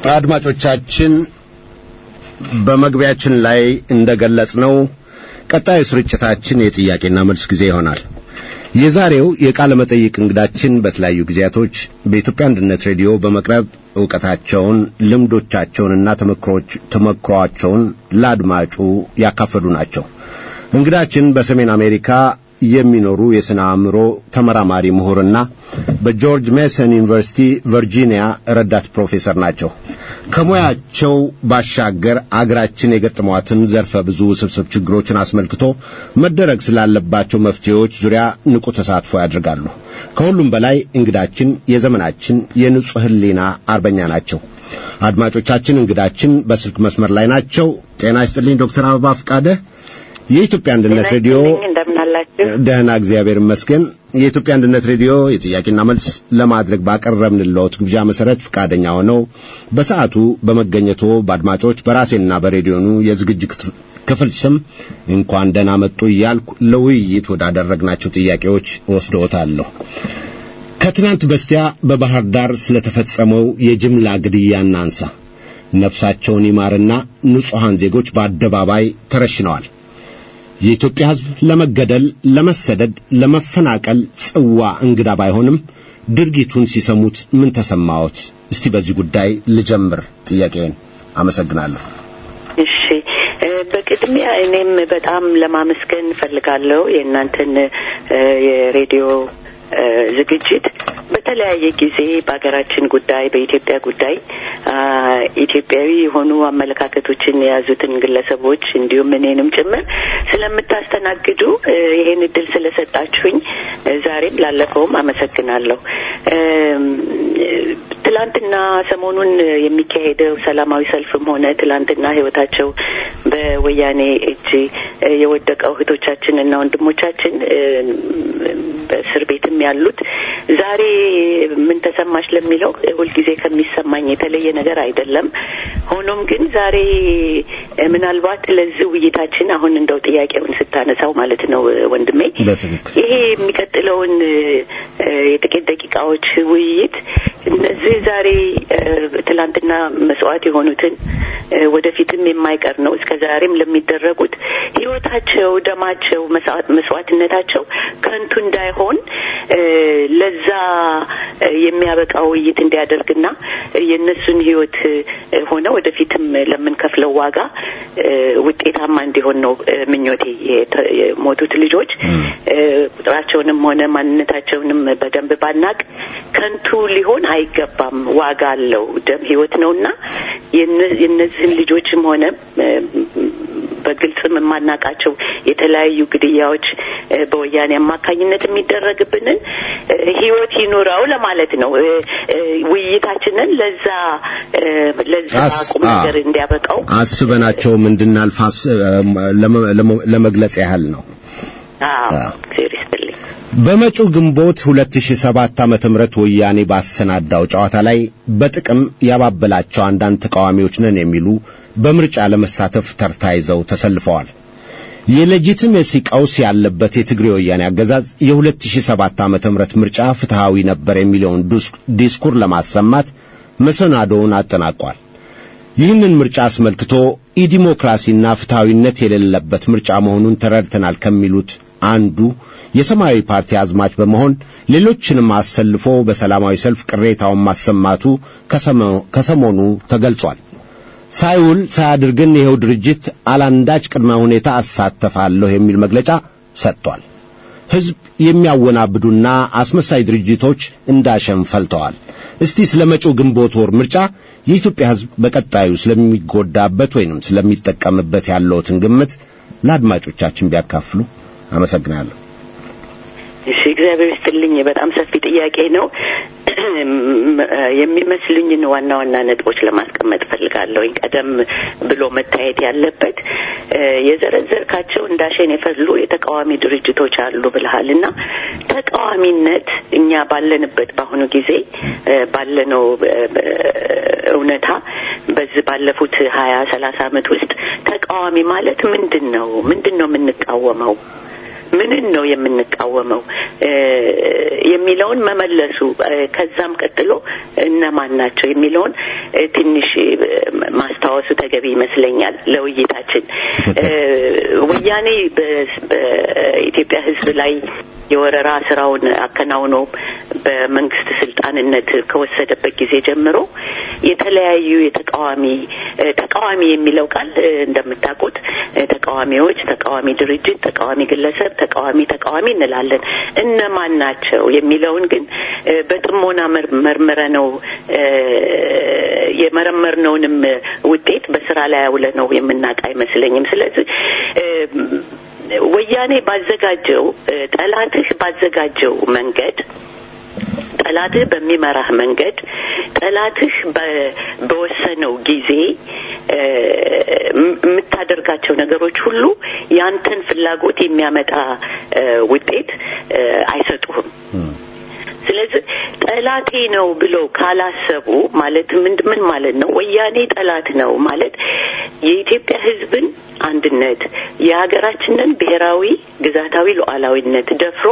አድማጮቻችን በመግቢያችን ላይ እንደገለጽነው ቀጣዩ ስርጭታችን የጥያቄና መልስ ጊዜ ይሆናል። የዛሬው የቃለ መጠይቅ እንግዳችን በተለያዩ ጊዜያቶች በኢትዮጵያ አንድነት ሬዲዮ በመቅረብ ዕውቀታቸውን፣ ልምዶቻቸውንና ተመክሮአቸውን ለአድማጩ ያካፈሉ ናቸው። እንግዳችን በሰሜን አሜሪካ የሚኖሩ የሥነ አእምሮ ተመራማሪ ምሁርና በጆርጅ ሜሰን ዩኒቨርሲቲ ቨርጂኒያ ረዳት ፕሮፌሰር ናቸው። ከሙያቸው ባሻገር አገራችን የገጠሟትን ዘርፈ ብዙ ውስብስብ ችግሮችን አስመልክቶ መደረግ ስላለባቸው መፍትሄዎች ዙሪያ ንቁ ተሳትፎ ያደርጋሉ። ከሁሉም በላይ እንግዳችን የዘመናችን የንጹሕ ሕሊና አርበኛ ናቸው። አድማጮቻችን እንግዳችን በስልክ መስመር ላይ ናቸው። ጤና ይስጥልኝ ዶክተር አበባ ፍቃደ የኢትዮጵያ አንድነት ሬዲዮ ደህና፣ እግዚአብሔር ይመስገን። የኢትዮጵያ አንድነት ሬዲዮ የጥያቄና መልስ ለማድረግ ባቀረብንልዎት ግብዣ መሰረት ፈቃደኛ ሆነው በሰዓቱ በመገኘቶ በአድማጮች በራሴና በሬዲዮኑ የዝግጅት ክፍል ስም እንኳን ደህና መጡ እያልኩ ለውይይት ወዳደረግናቸው ጥያቄዎች ወስደዎታለሁ። ከትናንት በስቲያ በባህር ዳር ስለተፈጸመው የጅምላ ግድያ እናንሳ። ነፍሳቸውን ይማርና ንጹሐን ዜጎች በአደባባይ ተረሽነዋል። የኢትዮጵያ ሕዝብ ለመገደል፣ ለመሰደድ፣ ለመፈናቀል ጽዋ እንግዳ ባይሆንም ድርጊቱን ሲሰሙት ምን ተሰማዎት? እስቲ በዚህ ጉዳይ ልጀምር ጥያቄን። አመሰግናለሁ። እሺ፣ በቅድሚያ እኔም በጣም ለማመስገን እፈልጋለሁ የእናንተን የሬዲዮ ዝግጅት በተለያየ ጊዜ በሀገራችን ጉዳይ በኢትዮጵያ ጉዳይ ኢትዮጵያዊ የሆኑ አመለካከቶችን የያዙትን ግለሰቦች እንዲሁም እኔንም ጭምር ስለምታስተናግዱ ይሄን እድል ስለሰጣችሁኝ ዛሬም ላለፈውም አመሰግናለሁ። ትላንትና ሰሞኑን የሚካሄደው ሰላማዊ ሰልፍም ሆነ ትላንትና ህይወታቸው በወያኔ እጅ የወደቀው እህቶቻችንና ወንድሞቻችን በእስር ቤትም ያሉት ዛሬ ምን ተሰማሽ ለሚለው ሁልጊዜ ከሚሰማኝ የተለየ ነገር አይደለም። ሆኖም ግን ዛሬ ምናልባት ለዚህ ውይይታችን አሁን እንደው ጥያቄውን ስታነሳው ማለት ነው ወንድሜ ይሄ የሚቀጥለውን የጥቂት ደቂቃዎች ውይይት እነዚህ ዛሬ ትላንትና መስዋዕት የሆኑትን ወደፊትም የማይቀር ነው እስከ ዛሬም ለሚደረጉት ህይወታቸው፣ ደማቸው፣ መስዋዕትነታቸው ከንቱ እንዳይሆን ለዛ የሚያበቃ ውይይት እንዲያደርግና የእነሱን ህይወት ሆነ ወደፊትም ለምንከፍለው ዋጋ ውጤታማ እንዲሆን ነው ምኞቴ። የሞቱት ልጆች ቁጥራቸውንም ሆነ ማንነታቸውንም በደንብ ባናቅ ከንቱ ሊሆን አይገባም። ዋጋ አለው። ደም ህይወት ነውና የእነዚህን ልጆችም ሆነ በግልጽም የማናቃቸው የተለያዩ ግድያዎች በወያኔ አማካኝነት የሚደረግብንን ህይወት ይኑረው ለማለት ነው። ውይይታችንን ለዛ ለዛ ቁም ነገር እንዲያበቃው አስበናቸውም እንድናልፍ ለመግለጽ ያህል ነው። አዎ እግዚአብሔር ይስጥልኝ። በመጪው ግንቦት 2007 ዓመተ ምህረት ወያኔ ባሰናዳው ጨዋታ ላይ በጥቅም ያባበላቸው አንዳንድ ተቃዋሚዎች ነን የሚሉ በምርጫ ለመሳተፍ ተርታ ይዘው ተሰልፈዋል። የሌጂቲሜሲ ቀውስ ያለበት የትግሬ ወያኔ አገዛዝ የ2007 ዓመተ ምህረት ምርጫ ፍትሃዊ ነበር የሚለውን ዲስኩር ለማሰማት መሰናዶውን አጠናቋል። ይህንን ምርጫ አስመልክቶ ኢዲሞክራሲና ፍትሃዊነት የሌለበት ምርጫ መሆኑን ተረድተናል ከሚሉት አንዱ የሰማያዊ ፓርቲ አዝማች በመሆን ሌሎችንም አሰልፎ በሰላማዊ ሰልፍ ቅሬታውን ማሰማቱ ከሰሞኑ ተገልጿል። ሳይውል ሳያድር ግን ይኸው ድርጅት አላንዳች ቅድመ ሁኔታ አሳተፋለሁ የሚል መግለጫ ሰጥቷል። ሕዝብ የሚያወናብዱና አስመሳይ ድርጅቶች እንዳሸን ፈልተዋል። እስቲ ስለ መጪው ግንቦት ወር ምርጫ የኢትዮጵያ ሕዝብ በቀጣዩ ስለሚጎዳበት ወይንም ስለሚጠቀምበት ያለውትን ግምት ለአድማጮቻችን ቢያካፍሉ አመሰግናለሁ። እሺ፣ እግዚአብሔር ይስጥልኝ። በጣም ሰፊ ጥያቄ ነው። የሚመስሉኝን ዋና ዋና ነጥቦች ለማስቀመጥ ፈልጋለሁ። ቀደም ብሎ መታየት ያለበት የዘረዘርካቸው እንዳሸን የፈሉ የተቃዋሚ ድርጅቶች አሉ ብልሃል እና ተቃዋሚነት እኛ ባለንበት በአሁኑ ጊዜ ባለነው እውነታ በዚህ ባለፉት ሀያ ሰላሳ አመት ውስጥ ተቃዋሚ ማለት ምንድን ነው? ምንድን ነው የምንቃወመው? ምንን ነው የምንቃወመው የሚለውን መመለሱ ከዛም ቀጥሎ እነማን ናቸው የሚለውን ትንሽ ማስታወሱ ተገቢ ይመስለኛል ለውይይታችን። ወያኔ በኢትዮጵያ ሕዝብ ላይ የወረራ ስራውን አከናውኖ በመንግስት ስልጣንነት ከወሰደበት ጊዜ ጀምሮ የተለያዩ የተቃዋሚ ተቃዋሚ የሚለው ቃል እንደምታውቁት ተቃዋሚዎች፣ ተቃዋሚ ድርጅት፣ ተቃዋሚ ግለሰብ፣ ተቃዋሚ ተቃዋሚ እንላለን። እነማን ናቸው የሚለውን ግን በጥሞና መርምረ ነው የመረመርነውንም ውጤት በስራ ላይ አውለ ነው የምናውቅ አይመስለኝም። ስለዚህ ወያኔ ባዘጋጀው ጠላትህ ባዘጋጀው መንገድ ጠላትህ በሚመራህ መንገድ ጠላትህ በወሰነው ጊዜ የምታደርጋቸው ነገሮች ሁሉ ያንተን ፍላጎት የሚያመጣ ውጤት አይሰጡህም። ስለዚህ ጠላቴ ነው ብለው ካላሰቡ ማለት ምን ምን ማለት ነው? ወያኔ ጠላት ነው ማለት የኢትዮጵያ ሕዝብን አንድነት የሀገራችንን ብሔራዊ ግዛታዊ ሉዓላዊነት ደፍሮ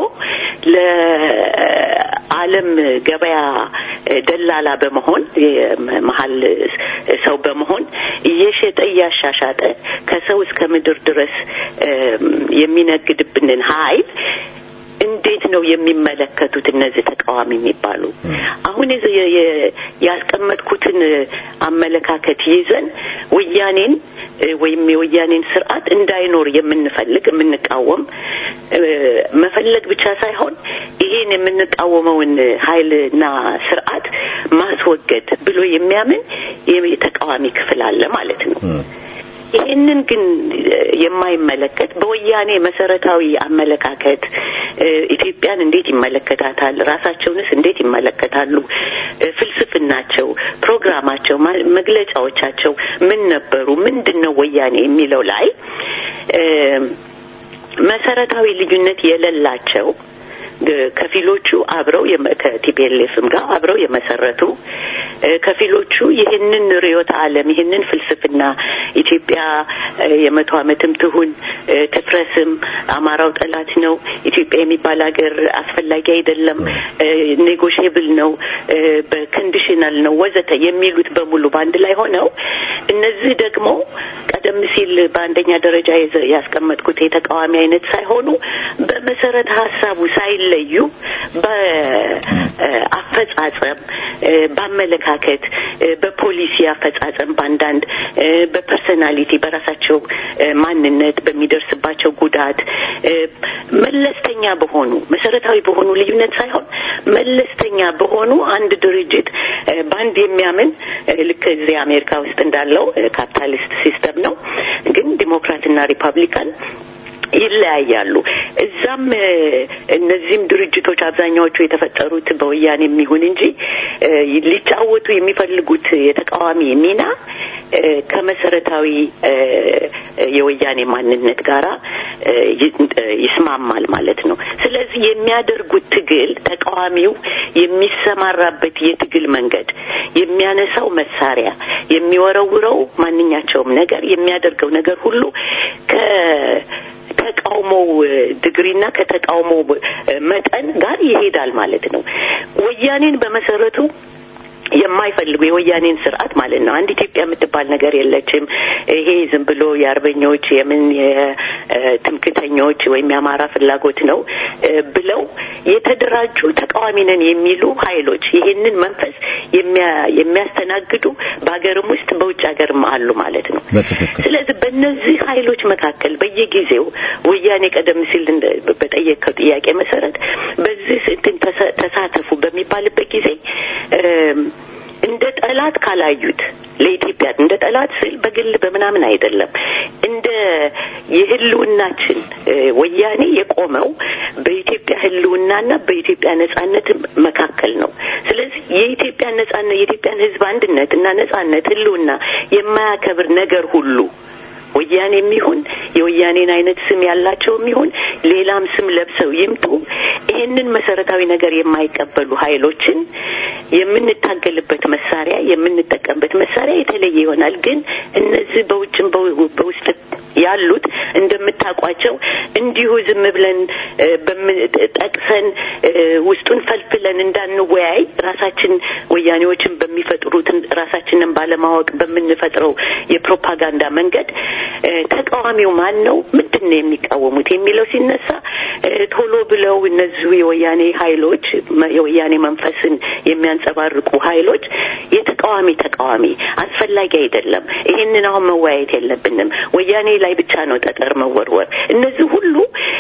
ለዓለም ገበያ ደላላ በመሆን መሀል ሰው በመሆን እየሸጠ እያሻሻጠ ከሰው እስከ ምድር ድረስ የሚነግድብንን ኃይል እንዴት ነው የሚመለከቱት እነዚህ ተቃዋሚ የሚባሉ? አሁን ያስቀመጥኩትን አመለካከት ይዘን ወያኔን ወይም የወያኔን ስርዓት እንዳይኖር የምንፈልግ የምንቃወም መፈለግ ብቻ ሳይሆን ይሄን የምንቃወመውን ኃይልና ስርዓት ማስወገድ ብሎ የሚያምን የተቃዋሚ ክፍል አለ ማለት ነው። ይህንን ግን የማይመለከት በወያኔ መሰረታዊ አመለካከት ኢትዮጵያን እንዴት ይመለከታታል፣ ራሳቸውንስ እንዴት ይመለከታሉ፣ ፍልስፍናቸው፣ ፕሮግራማቸው፣ መግለጫዎቻቸው ምን ነበሩ፣ ምንድን ነው ወያኔ የሚለው ላይ መሰረታዊ ልዩነት የሌላቸው ከፊሎቹ አብረው ከቲፒኤልኤፍም ጋር አብረው የመሰረቱ ከፊሎቹ ይህንን ርዕዮተ ዓለም ይህንን ፍልስፍና ኢትዮጵያ የመቶ ዓመትም ትሁን ትፍረስም አማራው ጠላት ነው፣ ኢትዮጵያ የሚባል ሀገር አስፈላጊ አይደለም፣ ኔጎሽብል ነው፣ በኮንዲሽናል ነው ወዘተ የሚሉት በሙሉ በአንድ ላይ ሆነው እነዚህ ደግሞ ቀደም ሲል በአንደኛ ደረጃ ያስቀመጥኩት የተቃዋሚ አይነት ሳይሆኑ በመሰረተ ሀሳቡ ሳይለዩ በአፈጻጸም፣ በአመለካከት፣ በፖሊሲ አፈጻጸም በአንዳንድ በፐርሰናሊቲ በራሳቸው ማንነት በሚደርስባቸው ጉዳት መለስተኛ በሆኑ መሰረታዊ በሆኑ ልዩነት ሳይሆን መለስተኛ በሆኑ አንድ ድርጅት በአንድ የሚያምን ልክ እዚህ አሜሪካ ውስጥ እንዳለው ካፒታሊስት ሲስተም ነው፣ ግን ዲሞክራትና ሪፐብሊካን ይለያያሉ። እዛም እነዚህም ድርጅቶች አብዛኛዎቹ የተፈጠሩት በወያኔ የሚሆን እንጂ ሊጫወቱ የሚፈልጉት የተቃዋሚ ሚና ከመሰረታዊ የወያኔ ማንነት ጋራ ይስማማል ማለት ነው። ስለዚህ የሚያደርጉት ትግል ተቃዋሚው የሚሰማራበት የትግል መንገድ፣ የሚያነሳው መሳሪያ፣ የሚወረውረው ማንኛቸውም ነገር የሚያደርገው ነገር ሁሉ ከ ተቃውሞው ድግሪና ከተቃውሞው መጠን ጋር ይሄዳል ማለት ነው። ወያኔን በመሰረቱ የማይፈልጉ የወያኔን ስርዓት ማለት ነው። አንድ ኢትዮጵያ የምትባል ነገር የለችም። ይሄ ዝም ብሎ የአርበኞች የምን የትምክተኞች ወይም የአማራ ፍላጎት ነው ብለው የተደራጁ ተቃዋሚ ነን የሚሉ ኃይሎች ይሄንን መንፈስ የሚያስተናግዱ በሀገርም ውስጥ በውጭ ሀገርም አሉ ማለት ነው። ስለዚህ በእነዚህ ኃይሎች መካከል በየጊዜው ወያኔ ቀደም ሲል በጠየቀው ጥያቄ መሰረት በዚህ እንትን ተሳተፉ በሚባልበት ጊዜ እንደ ጠላት ካላዩት ለኢትዮጵያ እንደ ጠላት ስል በግል በምናምን አይደለም። እንደ የህልውናችን ወያኔ የቆመው በኢትዮጵያ ህልውናና በኢትዮጵያ ነጻነት መካከል ነው። ስለዚህ የኢትዮጵያ ነጻነት የኢትዮጵያን ህዝብ አንድነት እና ነጻነት ህልውና የማያከብር ነገር ሁሉ ወያኔም ይሁን የወያኔን አይነት ስም ያላቸውም ይሁን ሌላም ስም ለብሰው ይምጡ ይህንን መሰረታዊ ነገር የማይቀበሉ ኃይሎችን የምንታገልበት መሳሪያ የምንጠቀምበት መሳሪያ የተለየ ይሆናል። ግን እነዚህ በውጭም በውስጥ ያሉት እንደምታውቋቸው እንዲሁ ዝም ብለን ጠቅሰን ውስጡን ፈልፍለን እንዳንወያይ ራሳችን ወያኔዎችን በሚፈጥሩት ራሳችንን ባለማወቅ በምንፈጥረው የፕሮፓጋንዳ መንገድ ተቃዋሚው ማን ነው፣ ምንድን ነው የሚቃወሙት የሚለው ሲነሳ ቶሎ ብለው እነዚሁ የወያኔ ኃይሎች የወያኔ መንፈስን የሚያንጸባርቁ ኃይሎች የተቃዋሚ ተቃዋሚ አስፈላጊ አይደለም፣ ይሄንን አሁን መወያየት የለብንም፣ ወያኔ ላይ ብቻ ነው ጠጠር መወርወር። እነዚህ ሁሉ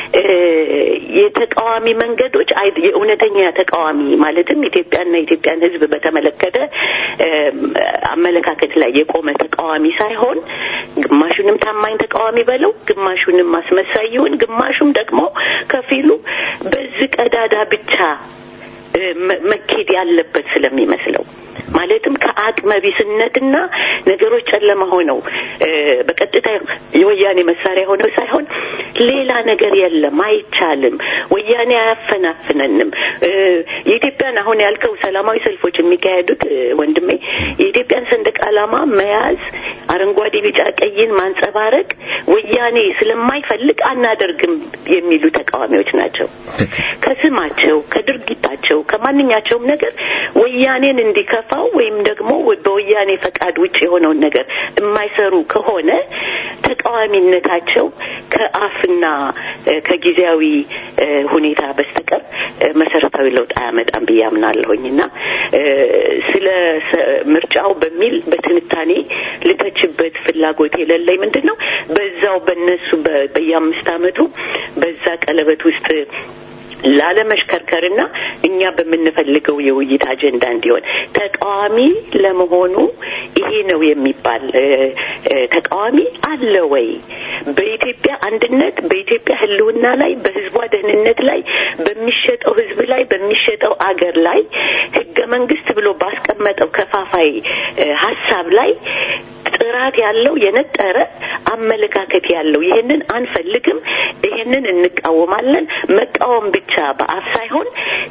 የተቃዋሚ መንገዶች የእውነተኛ ተቃዋሚ ማለትም ኢትዮጵያና የኢትዮጵያን ሕዝብ በተመለከተ አመለካከት ላይ የቆመ ተቃዋሚ ሳይሆን ግማሹንም ታማኝ ተቃዋሚ በለው፣ ግማሹንም አስመሳይ ይሁን፣ ግማሹም ደግሞ ከፊሉ በዚህ ቀዳዳ ብቻ መኬድ ያለበት ስለሚመስለው ማለትም ከአቅመ ቢስነትና ነገሮች ጨለማ ሆነው በቀጥታ የወያኔ መሳሪያ ሆነው ሳይሆን ሌላ ነገር የለም፣ አይቻልም፣ ወያኔ አያፈናፍነንም። የኢትዮጵያን አሁን ያልከው ሰላማዊ ሰልፎች የሚካሄዱት ወንድሜ የኢትዮጵያን ሰንደቅ ዓላማ መያዝ፣ አረንጓዴ፣ ቢጫ፣ ቀይን ማንጸባረቅ ወያኔ ስለማይፈልግ አናደርግም የሚሉ ተቃዋሚዎች ናቸው። ከስማቸው፣ ከድርጊታቸው፣ ከማንኛቸውም ነገር ወያኔን እንዲከፋው ወይም ደግሞ በወያኔ ፈቃድ ውጭ የሆነውን ነገር የማይሰሩ ከሆነ ተቃዋሚነታቸው ከአፍና ከጊዜያዊ ሁኔታ በስተቀር መሰረታዊ ለውጥ አያመጣም ብዬ አምናለሁኝ እና ስለ ምርጫው በሚል በትንታኔ ልተችበት ፍላጎት የሌለኝ ምንድን ነው በዛው በነሱ በየአምስት አመቱ በዛ ቀለበት ውስጥ ላለመሽከርከርና እኛ በምንፈልገው የውይይት አጀንዳ እንዲሆን ተቃዋሚ ለመሆኑ ይሄ ነው የሚባል ተቃዋሚ አለ ወይ? በኢትዮጵያ አንድነት፣ በኢትዮጵያ ሕልውና ላይ፣ በሕዝቧ ደህንነት ላይ፣ በሚሸጠው ሕዝብ ላይ፣ በሚሸጠው አገር ላይ ሕገ መንግስት ብሎ ባስቀመጠው ከፋፋይ ሀሳብ ላይ ጥራት ያለው የነጠረ አመለካከት ያለው ይህንን አንፈልግም፣ ይህንን እንቃወማለን። መቃወም ብቻ በአፍ ሳይሆን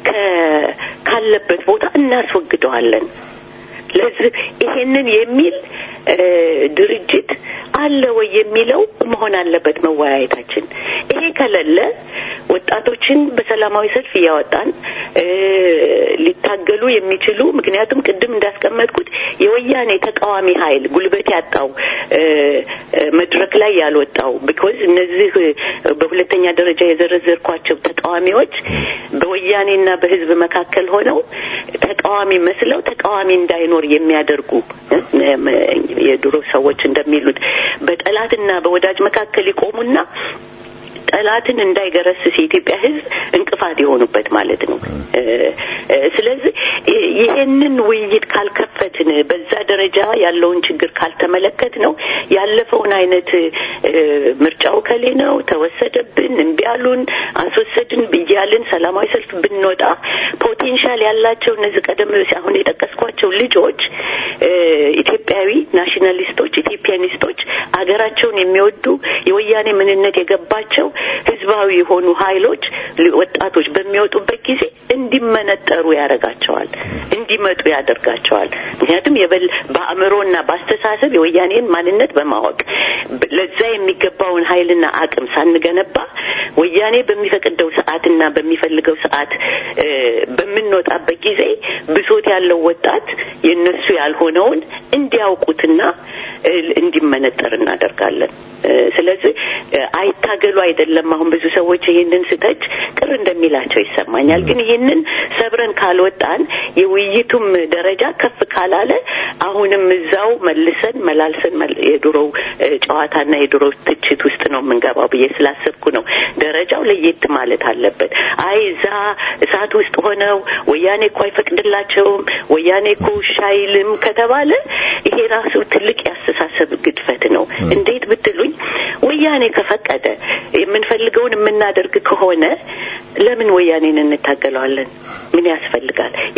ካለበት ቦታ እናስወግደዋለን። ለዚህ ይሄንን የሚል ድርጅት አለ ወይ የሚለው መሆን አለበት መወያየታችን። ይሄ ከሌለ ወጣቶችን በሰላማዊ ሰልፍ እያወጣን ሊታገሉ የሚችሉ ምክንያቱም ቅድም እንዳስቀመጥኩት የወያኔ ተቃዋሚ ኃይል ጉልበት ያጣው መድረክ ላይ ያልወጣው ቢኮዝ እነዚህ በሁለተኛ ደረጃ የዘረዘርኳቸው ተቃዋሚዎች በወያኔና በህዝብ መካከል ሆነው ተቃዋሚ መስለው ተቃዋሚ እንዳይኖር የሚያደርጉ የድሮ ሰዎች እንደሚሉት በጠላትና በወዳጅ መካከል ይቆሙና ጠላትን እንዳይገረስስ የኢትዮጵያ ሕዝብ እንቅፋት የሆኑበት ማለት ነው። ስለዚህ ይሄንን ውይይት ካልከፈትን በዛ ደረጃ ያለውን ችግር ካልተመለከት ነው ያለፈውን አይነት ምርጫው ከሌ ነው ተወሰደብን፣ እምቢ አሉን፣ አስወሰድን ብያልን ሰላማዊ ሰልፍ ብንወጣ ፖቴንሻል ያላቸው እነዚህ ቀደም አሁን የጠቀስኳቸው ልጆች ኢትዮጵያዊ ናሽናሊስቶች፣ ኢትዮጵያኒስቶች አገራቸውን የሚወዱ የወያኔ ምንነት የገባቸው ህዝባዊ የሆኑ ኃይሎች ወጣቶች በሚወጡበት ጊዜ እንዲመነጠሩ ያደርጋቸዋል፣ እንዲመጡ ያደርጋቸዋል። ምክንያቱም የበል በአእምሮና በአስተሳሰብ የወያኔን ማንነት በማወቅ ለዛ የሚገባውን ኃይልና አቅም ሳንገነባ ወያኔ በሚፈቅደው ሰዓትና በሚፈልገው ሰዓት በምንወጣበት ጊዜ ብሶት ያለው ወጣት የእነሱ ያልሆነውን እንዲያውቁትና እንዲመነጠር እናደርጋለን። ስለዚህ አይታገሉ አይደለም። አሁን ብዙ ሰዎች ይህንን ስተች ቅር እንደሚላቸው ይሰማኛል። ግን ይህንን ሰብረን ካልወጣን የውይይቱም ደረጃ ከፍ ካላለ አሁንም እዛው መልሰን መላልሰን የድሮው ጨዋታና የድሮ ትችት ውስጥ ነው የምንገባው ብዬ ስላሰብኩ ነው ደረጃው ለየት ማለት አለበት። አይ እዛ እሳት ውስጥ ሆነው ወያኔ እኮ አይፈቅድላቸውም፣ ወያኔ እኮ ሻይልም ከተባለ ይሄ ራሱ ትልቅ ያስተሳሰብ ግድፈት ነው። እንዴት ብትሉኝ ወያኔ ከፈቀደ የምንፈልገውን የምናደርግ ከሆነ ለምን ወያኔን እንታገለዋለን? ምን ያስፈልጋል?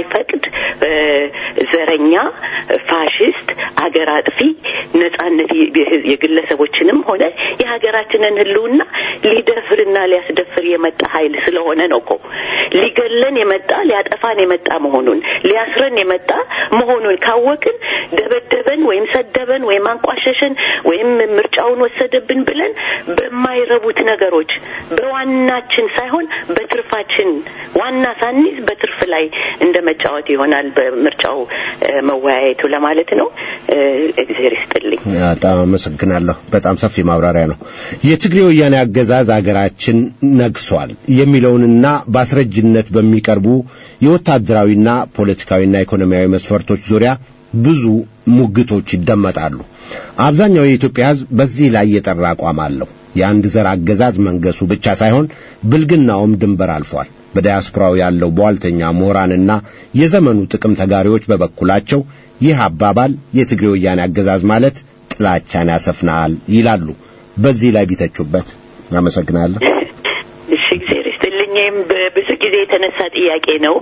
የማይፈቅድ ዘረኛ፣ ፋሽስት፣ አገር አጥፊ ነጻነት የግለሰቦችንም ሆነ የሀገራችንን ሕልውና ሊደፍርና ሊያስደፍር የመጣ ኃይል ስለሆነ ነው እኮ ሊገለን የመጣ ሊያጠፋን የመጣ መሆኑን ሊያስረን የመጣ መሆኑን ካወቅን ደበደበን ወይም ሰደበን ወይም አንቋሸሸን ወይም ምርጫውን ወሰደብን ብለን በማይረቡት ነገሮች በዋናችን ሳይሆን በትርፋችን ዋና ሳንይዝ በትርፍ ላይ እንደ መጫወት ይሆናል በምርጫው መወያየቱ ለማለት ነው። እግዜር ይስጥልኝ። በጣም አመሰግናለሁ። በጣም ሰፊ ማብራሪያ ነው። የትግሬ ወያኔ አገዛዝ አገራችን ነግሷል የሚለውንና በአስረጅነት በሚቀርቡ የወታደራዊና ፖለቲካዊና ኢኮኖሚያዊ መስፈርቶች ዙሪያ ብዙ ሙግቶች ይደመጣሉ። አብዛኛው የኢትዮጵያ ሕዝብ በዚህ ላይ የጠራ አቋም አለው። የአንድ ዘር አገዛዝ መንገሱ ብቻ ሳይሆን ብልግናውም ድንበር አልፏል። በዲያስፖራው ያለው በዋልተኛ ምሁራንና የዘመኑ ጥቅም ተጋሪዎች በበኩላቸው ይህ አባባል የትግሬ ወያኔ አገዛዝ ማለት ጥላቻን ያሰፍናል ይላሉ። በዚህ ላይ ቢተቹበት። አመሰግናለሁ። እሺ፣ እግዚአብሔር ይስጥልኝም ብዙ ጊዜ የተነሳ ጥያቄ ነው።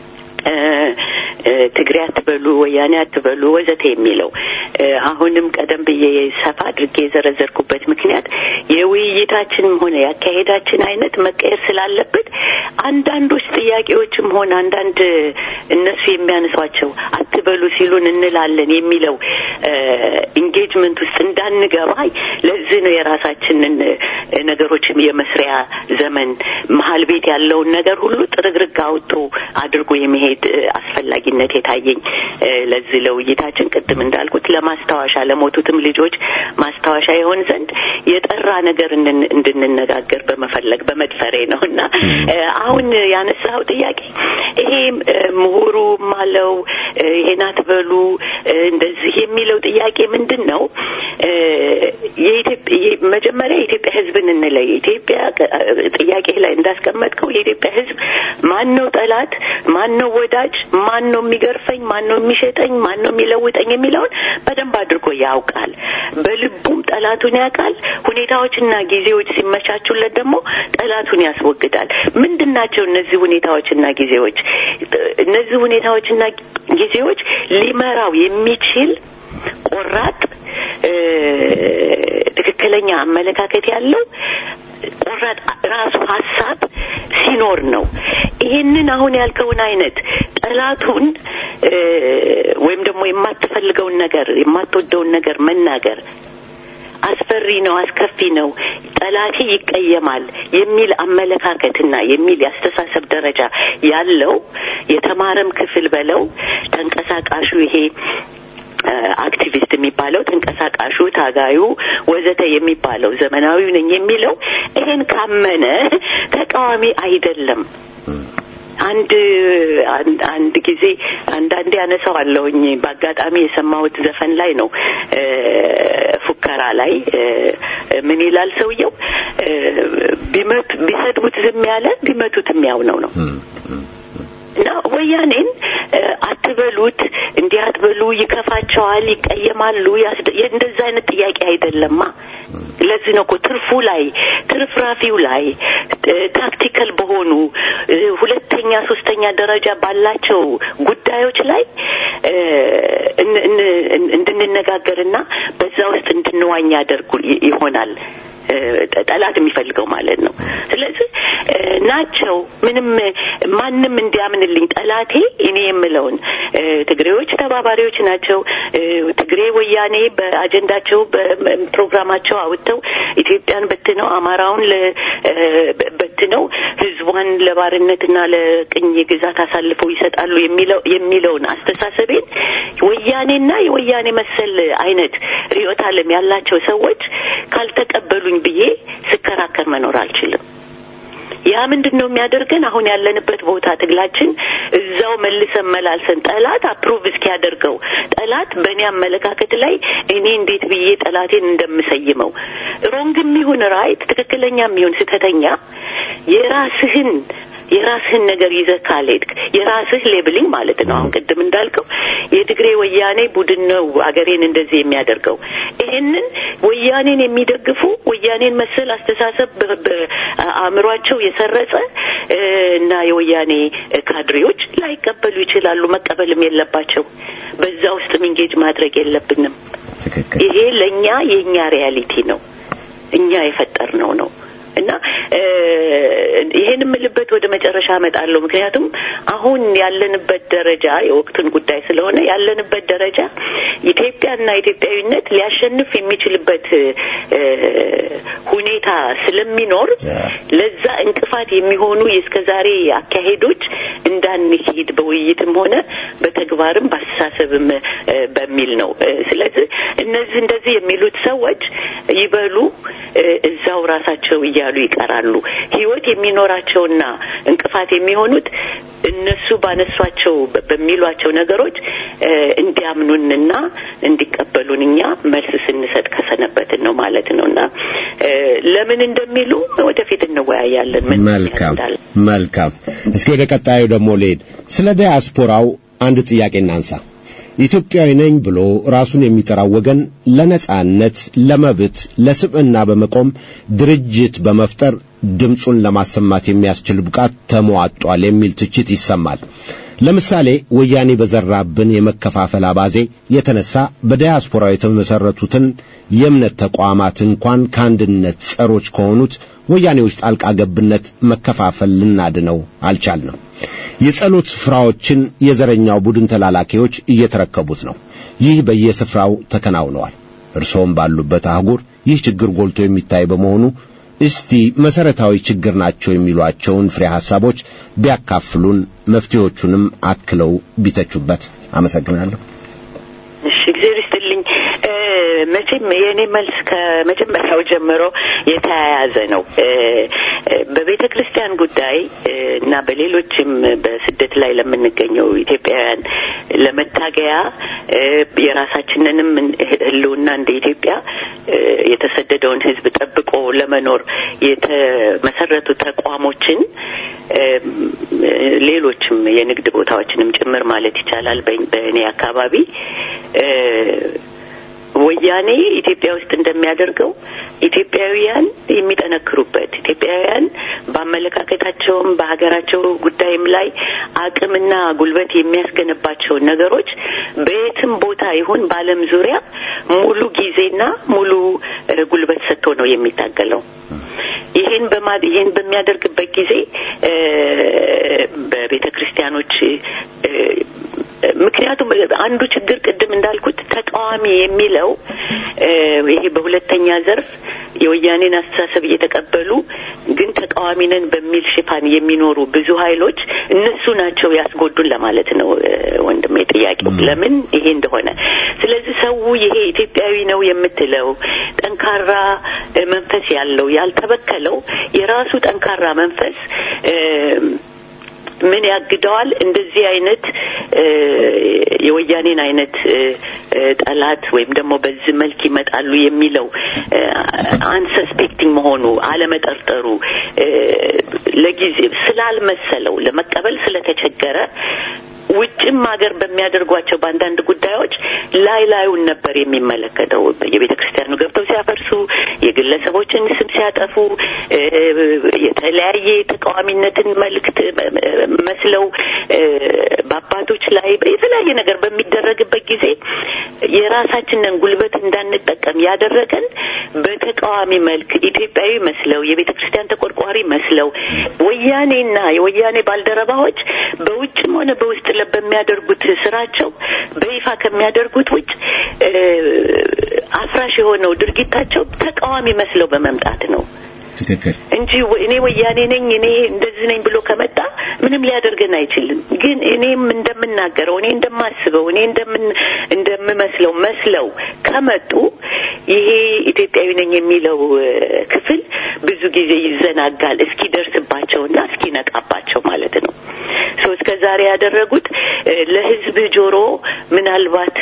ትግሬ አትበሉ፣ ወያኔ አትበሉ ወዘተ የሚለው አሁንም ቀደም ብዬ ሰፋ አድርጌ የዘረዘርኩበት ምክንያት የውይይታችንም ሆነ ያካሄዳችን አይነት መቀየር ስላለበት አንዳንዶች ጥያቄዎችም ሆነ አንዳንድ እነሱ የሚያነሷቸው አትበሉ ሲሉን እንላለን የሚለው ኢንጌጅመንት ውስጥ እንዳንገባ ለዚህ ነው የራሳችንን ነገሮች የመስሪያ ዘመን መሀል ቤት ያለውን ነገር ሁሉ ጥርግርግ አውጥቶ አድርጎ የመሄድ አስፈላጊነት የታየኝ ለዚህ ለውይይታችን ቅድም እንዳልኩት ለማስታወሻ ለሞቱትም ልጆች ማስታወሻ ይሆን ዘንድ የጠራ ነገር እንድንነጋገር በመፈለግ በመድፈሬ ነው እና አሁን ያነሳው ጥያቄ ይሄ ምሁሩ ማለው ይሄን አትበሉ እንደዚህ የሚለው ጥያቄ ምንድን ነው? መጀመሪያ የኢትዮጵያ ሕዝብን እንለይ። ኢትዮጵያ ጥያቄ ላይ እንዳስቀመጥከው የኢትዮጵያ ሕዝብ ማን ነው ጠላት፣ ማን ነው ወዳጅ፣ ማን ነው የሚገርፈኝ፣ ማን ነው የሚሸጠኝ፣ ማን ነው የሚለውጠኝ የሚለውን በደንብ አድርጎ ያውቃል። በልቡም ጠላቱን ያውቃል። ሁኔታዎችና ጊዜዎች ሲመቻቹለት ደግሞ ጠላቱን ያስወግዳል። ምንድን ናቸው እነዚህ ሁኔታዎችና ጊዜዎች? እነዚህ ሁኔታዎችና ጊዜዎች ሊመራው የሚችል ቆራጥ ትክክለኛ አመለካከት ያለው ቆራጥ ራሱ ሀሳብ ሲኖር ነው። ይሄንን አሁን ያልከውን አይነት ጠላቱን ወይም ደግሞ የማትፈልገውን ነገር የማትወደውን ነገር መናገር አስፈሪ ነው፣ አስከፊ ነው፣ ጠላቴ ይቀየማል የሚል አመለካከትና የሚል የአስተሳሰብ ደረጃ ያለው የተማረም ክፍል በለው ተንቀሳቃሹ ይሄ አክቲቪስት የሚባለው ተንቀሳቃሹ፣ ታጋዩ ወዘተ የሚባለው ዘመናዊው ነኝ የሚለው ይሄን ካመነ ተቃዋሚ አይደለም። አንድ አንድ ጊዜ አንዳንዴ ያነሳዋለሁኝ በአጋጣሚ የሰማሁት ዘፈን ላይ ነው። ፉከራ ላይ ምን ይላል ሰውየው? ቢመት ቢሰድቡት ዝም ያለ ቢመቱት የሚያው ነው ነው እና ወያኔን አትበሉት፣ እንዲህ አትበሉ፣ ይከፋቸዋል፣ ይቀየማሉ። እንደዛ አይነት ጥያቄ አይደለማ። ለዚህ ነው እኮ ትርፉ ላይ ትርፍራፊው ላይ ታክቲካል በሆኑ ሁለተኛ ሶስተኛ ደረጃ ባላቸው ጉዳዮች ላይ እንድንነጋገርና በዛ ውስጥ እንድንዋኝ ያደርጉ ይሆናል ጠላት የሚፈልገው ማለት ነው። ስለዚህ ናቸው ምንም ማንም እንዲያምንልኝ ጠላቴ እኔ የምለውን ትግሬዎች ተባባሪዎች ናቸው። ትግሬ ወያኔ በአጀንዳቸው በፕሮግራማቸው አውጥተው ኢትዮጵያን በትነው አማራውን በትነው ህዝቧን ለባርነትና ለቅኝ ግዛት አሳልፈው ይሰጣሉ የሚለው የሚለውን አስተሳሰቤን ወያኔና የወያኔ መሰል አይነት ርዕዮተ ዓለም ያላቸው ሰዎች ካልተቀበሉኝ ብዬ ስከራከር መኖር አልችልም። ያ ምንድን ነው የሚያደርገን? አሁን ያለንበት ቦታ ትግላችን እዛው መልሰን መላልሰን ጠላት አፕሩቭ እስኪያደርገው ጠላት በእኔ አመለካከት ላይ እኔ እንዴት ብዬ ጠላቴን እንደምሰይመው ሮንግም ይሁን ራይት፣ ትክክለኛም ይሁን ስህተተኛ የራስህን የራስህን ነገር ይዘህ ካልሄድክ የራስህ ሌብሊንግ ማለት ነው። አሁን ቅድም እንዳልከው የትግሬ ወያኔ ቡድን ነው አገሬን እንደዚህ የሚያደርገው። ይህንን ወያኔን የሚደግፉ ወያኔን መሰል አስተሳሰብ በአእምሯቸው የሰረጸ እና የወያኔ ካድሬዎች ላይቀበሉ ይችላሉ። መቀበልም የለባቸው። በዛ ውስጥ ሚንጌጅ ማድረግ የለብንም። ይሄ ለእኛ የእኛ ሪያሊቲ ነው፣ እኛ የፈጠርነው ነው እና ይሄን የምልበት ወደ መጨረሻ አመጣለሁ። ምክንያቱም አሁን ያለንበት ደረጃ የወቅቱን ጉዳይ ስለሆነ ያለንበት ደረጃ ኢትዮጵያና ኢትዮጵያዊነት ሊያሸንፍ የሚችልበት ሁኔታ ስለሚኖር ለዛ እንቅፋት የሚሆኑ የእስከዛሬ አካሄዶች እንዳንሄድ በውይይትም ሆነ በተግባርም በአስተሳሰብም በሚል ነው። ስለዚህ እነዚህ እንደዚህ የሚሉት ሰዎች ይበሉ እዛው ራሳቸው እያሉ ይቀራሉ። ህይወት የሚኖራቸውና እንቅፋት የሚሆኑት እነሱ ባነሷቸው በሚሏቸው ነገሮች እንዲያምኑንና እንዲቀበሉን እኛ መልስ ስንሰጥ ከሰነበትን ነው ማለት ነው እና ለምን እንደሚሉ ወደፊት እንወያያለን። ምን መልካም መልካም። እስኪ ወደ ቀጣዩ ደግሞ ልሄድ። ስለ ዲያስፖራው አንድ ጥያቄ እናንሳ። ኢትዮጵያዊ ነኝ ብሎ ራሱን የሚጠራው ወገን ለነጻነት፣ ለመብት፣ ለስብዕና በመቆም ድርጅት በመፍጠር ድምፁን ለማሰማት የሚያስችል ብቃት ተሟጧል የሚል ትችት ይሰማል። ለምሳሌ ወያኔ በዘራብን የመከፋፈል አባዜ የተነሳ በዲያስፖራው የተመሰረቱትን የእምነት ተቋማት እንኳን ከአንድነት ጸሮች ከሆኑት ወያኔዎች ጣልቃ ገብነት መከፋፈል ልናድነው አልቻልንም። የጸሎት ስፍራዎችን የዘረኛው ቡድን ተላላኪዎች እየተረከቡት ነው። ይህ በየስፍራው ተከናውነዋል። እርሶም ባሉበት አህጉር ይህ ችግር ጎልቶ የሚታይ በመሆኑ እስቲ መሰረታዊ ችግር ናቸው የሚሏቸውን ፍሬ ሐሳቦች ቢያካፍሉን፣ መፍትሄዎቹንም አክለው ቢተቹበት። አመሰግናለሁ። እሺ፣ እግዚአብሔር ይስጥልኝ። መቼም የእኔ መልስ ከመጀመሪያው ጀምሮ የተያያዘ ነው። በቤተ ክርስቲያን ጉዳይ እና በሌሎችም በስደት ላይ ለምንገኘው ኢትዮጵያውያን ለመታገያ የራሳችንንም ሕልውና እንደ ኢትዮጵያ የተሰደደውን ሕዝብ ጠብቆ ለመኖር የተመሰረቱ ተቋሞችን ሌሎችም የንግድ ቦታዎችንም ጭምር ማለት ይቻላል በእኔ አካባቢ ወያኔ ኢትዮጵያ ውስጥ እንደሚያደርገው ኢትዮጵያውያን የሚጠነክሩበት ኢትዮጵያውያን በአመለካከታቸውም በሀገራቸው ጉዳይም ላይ አቅምና ጉልበት የሚያስገነባቸውን ነገሮች በየትም ቦታ ይሁን በዓለም ዙሪያ ሙሉ ጊዜና ሙሉ ጉልበት ሰጥቶ ነው የሚታገለው። ይህን በማ ይህን በሚያደርግበት ጊዜ በቤተ ክርስቲያኖች ምክንያቱም አንዱ ችግር ቅድም እንዳልኩት ተቃዋሚ የሚለው ይሄ በሁለተኛ ዘርፍ የወያኔን አስተሳሰብ እየተቀበሉ ግን ተቃዋሚ ነን በሚል ሽፋን የሚኖሩ ብዙ ኃይሎች እነሱ ናቸው ያስጎዱን ለማለት ነው ወንድሜ ጥያቄው ለምን ይሄ እንደሆነ። ስለዚህ ሰው ይሄ ኢትዮጵያዊ ነው የምትለው ጠንካራ መንፈስ ያለው ያልተበከለው የራሱ ጠንካራ መንፈስ ምን ያግደዋል? እንደዚህ አይነት የወያኔን አይነት ጠላት ወይም ደግሞ በዚህ መልክ ይመጣሉ የሚለው አንሰስፔክቲንግ መሆኑ አለመጠርጠሩ ለጊዜ ስላልመሰለው ለመቀበል ስለተቸገረ ውጭም ሀገር በሚያደርጓቸው በአንዳንድ ጉዳዮች ላይ ላዩን ነበር የሚመለከተው። የቤተ ክርስቲያኑ ገብተው ሲያፈርሱ፣ የግለሰቦችን ስም ሲያጠፉ፣ የተለያየ ተቃዋሚነትን መልእክት መስለው በአባቶች ላይ የተለያየ ነገር በሚደረግበት ጊዜ የራሳችንን ጉልበት እንዳንጠቀም ያደረገን በተቃዋሚ መልክ ኢትዮጵያዊ መስለው የቤተ ክርስቲያን ተቆርቋሪ መስለው ወያኔና የወያኔ ባልደረባዎች በውጭም ሆነ በውስጥ በሚያደርጉት ስራቸው በይፋ ከሚያደርጉት ውጭ አፍራሽ የሆነው ድርጊታቸው ተቃዋሚ መስለው በመምጣት ነው ትክክል እንጂ እኔ ወያኔ ነኝ እኔ እንደዚህ ነኝ ብሎ ከመጣ ምንም ሊያደርገን አይችልም። ግን እኔም እንደምናገረው እኔ እንደማስበው እኔ እንደምን እንደምመስለው መስለው ከመጡ ይሄ ኢትዮጵያዊ ነኝ የሚለው ክፍል ብዙ ጊዜ ይዘናጋል እስኪደርስባቸውና እስኪነቃባቸው ማለት ነው። ሶ እስከ ዛሬ ያደረጉት ለህዝብ ጆሮ ምናልባት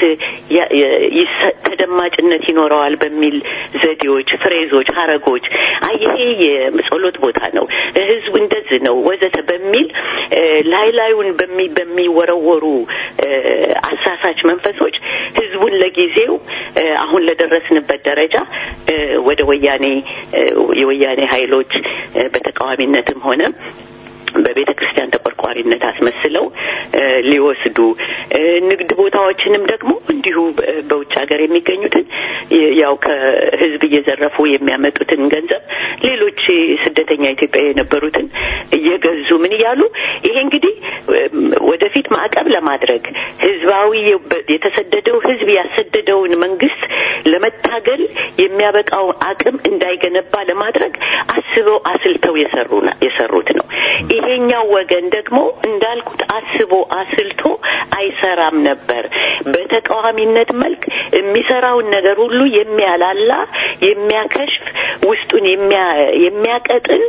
ተደማጭነት ይኖረዋል በሚል ዘዴዎች፣ ፍሬዞች፣ ሀረጎች አይ ይሄ የጸሎት ቦታ ነው፣ ህዝቡ እንደዚህ ነው ወዘተ በሚል ላይ ላዩን በሚ በሚወረወሩ አሳሳች መንፈሶች ህዝቡን ለጊዜው አሁን ለደረስንበት ደረጃ ወደ ወያኔ የወያኔ ኃይሎች በተቃዋሚነትም ሆነ በቤተ ክርስቲያን ተቆርቋሪነት አስመስለው ሊወስዱ ንግድ ቦታዎችንም ደግሞ እንዲሁ በውጭ ሀገር የሚገኙትን ያው ከህዝብ እየዘረፉ የሚያመጡትን ገንዘብ ሌሎች ስደተኛ ኢትዮጵያ የነበሩትን እየገዙ ምን እያሉ ይሄ እንግዲህ ወደፊት ማዕቀብ ለማድረግ ህዝባዊ የተሰደደው ህዝብ ያሰደደውን መንግስት ለመታገል የሚያበቃው አቅም እንዳይገነባ ለማድረግ አስበው አስልተው የሰሩ የሰሩት ነው። ይሄኛው ወገን ደግሞ እንዳልኩት አስቦ አስልቶ አይሰራም ነበር። በተቃዋሚነት መልክ የሚሰራውን ነገር ሁሉ የሚያላላ፣ የሚያከሽፍ፣ ውስጡን የሚያቀጥን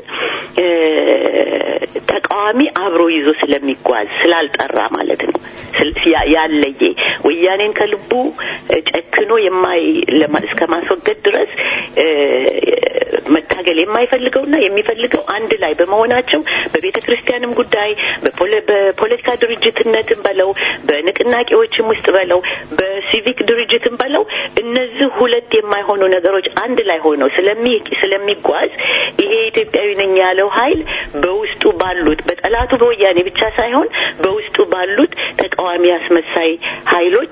ተቃዋሚ አብሮ ይዞ ስለሚጓዝ ስላልጠራ ማለት ነው። ያለየ ወያኔን ከልቡ ጨክኖ የማይ እስከ ማስወገድ ድረስ መታገል የማይፈልገውና የሚፈልገው አንድ ላይ በመሆናቸው በቤተ ክርስቲያንም ጉዳይ በፖለቲካ ድርጅትነትም በለው በንቅናቄዎችም ውስጥ በለው በሲቪክ ድርጅትም በለው እነዚህ ሁለት የማይሆኑ ነገሮች አንድ ላይ ሆነው ስለሚጓዝ ይሄ ኢትዮጵያዊ ነኝ ያለው ኃይል በውስጡ ባሉት በጠላቱ በወያኔ ብቻ ሳይሆን በውስጡ ባሉት ተቃዋሚ አስመሳይ ኃይሎች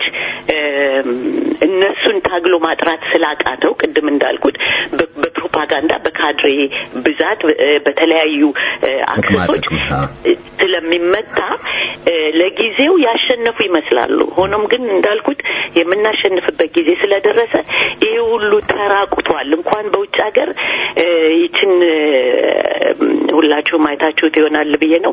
እነሱን ታግሎ ማጥራት ስላቃተው ቅድም እንዳልኩት በፕሮፓጋንዳ በካድሬ ብዛት በተለያዩ አክሰሶች ስለሚመታ ለጊዜው ያሸነፉ ይመስላሉ። ሆኖም ግን እንዳልኩት የምናሸንፍበት ጊዜ ስለደረሰ ይሄ ሁሉ ተራቁቷል። እንኳን በውጭ ሀገር ይችን ሁላችሁም አይታችሁት ይሆናል ብዬ ነው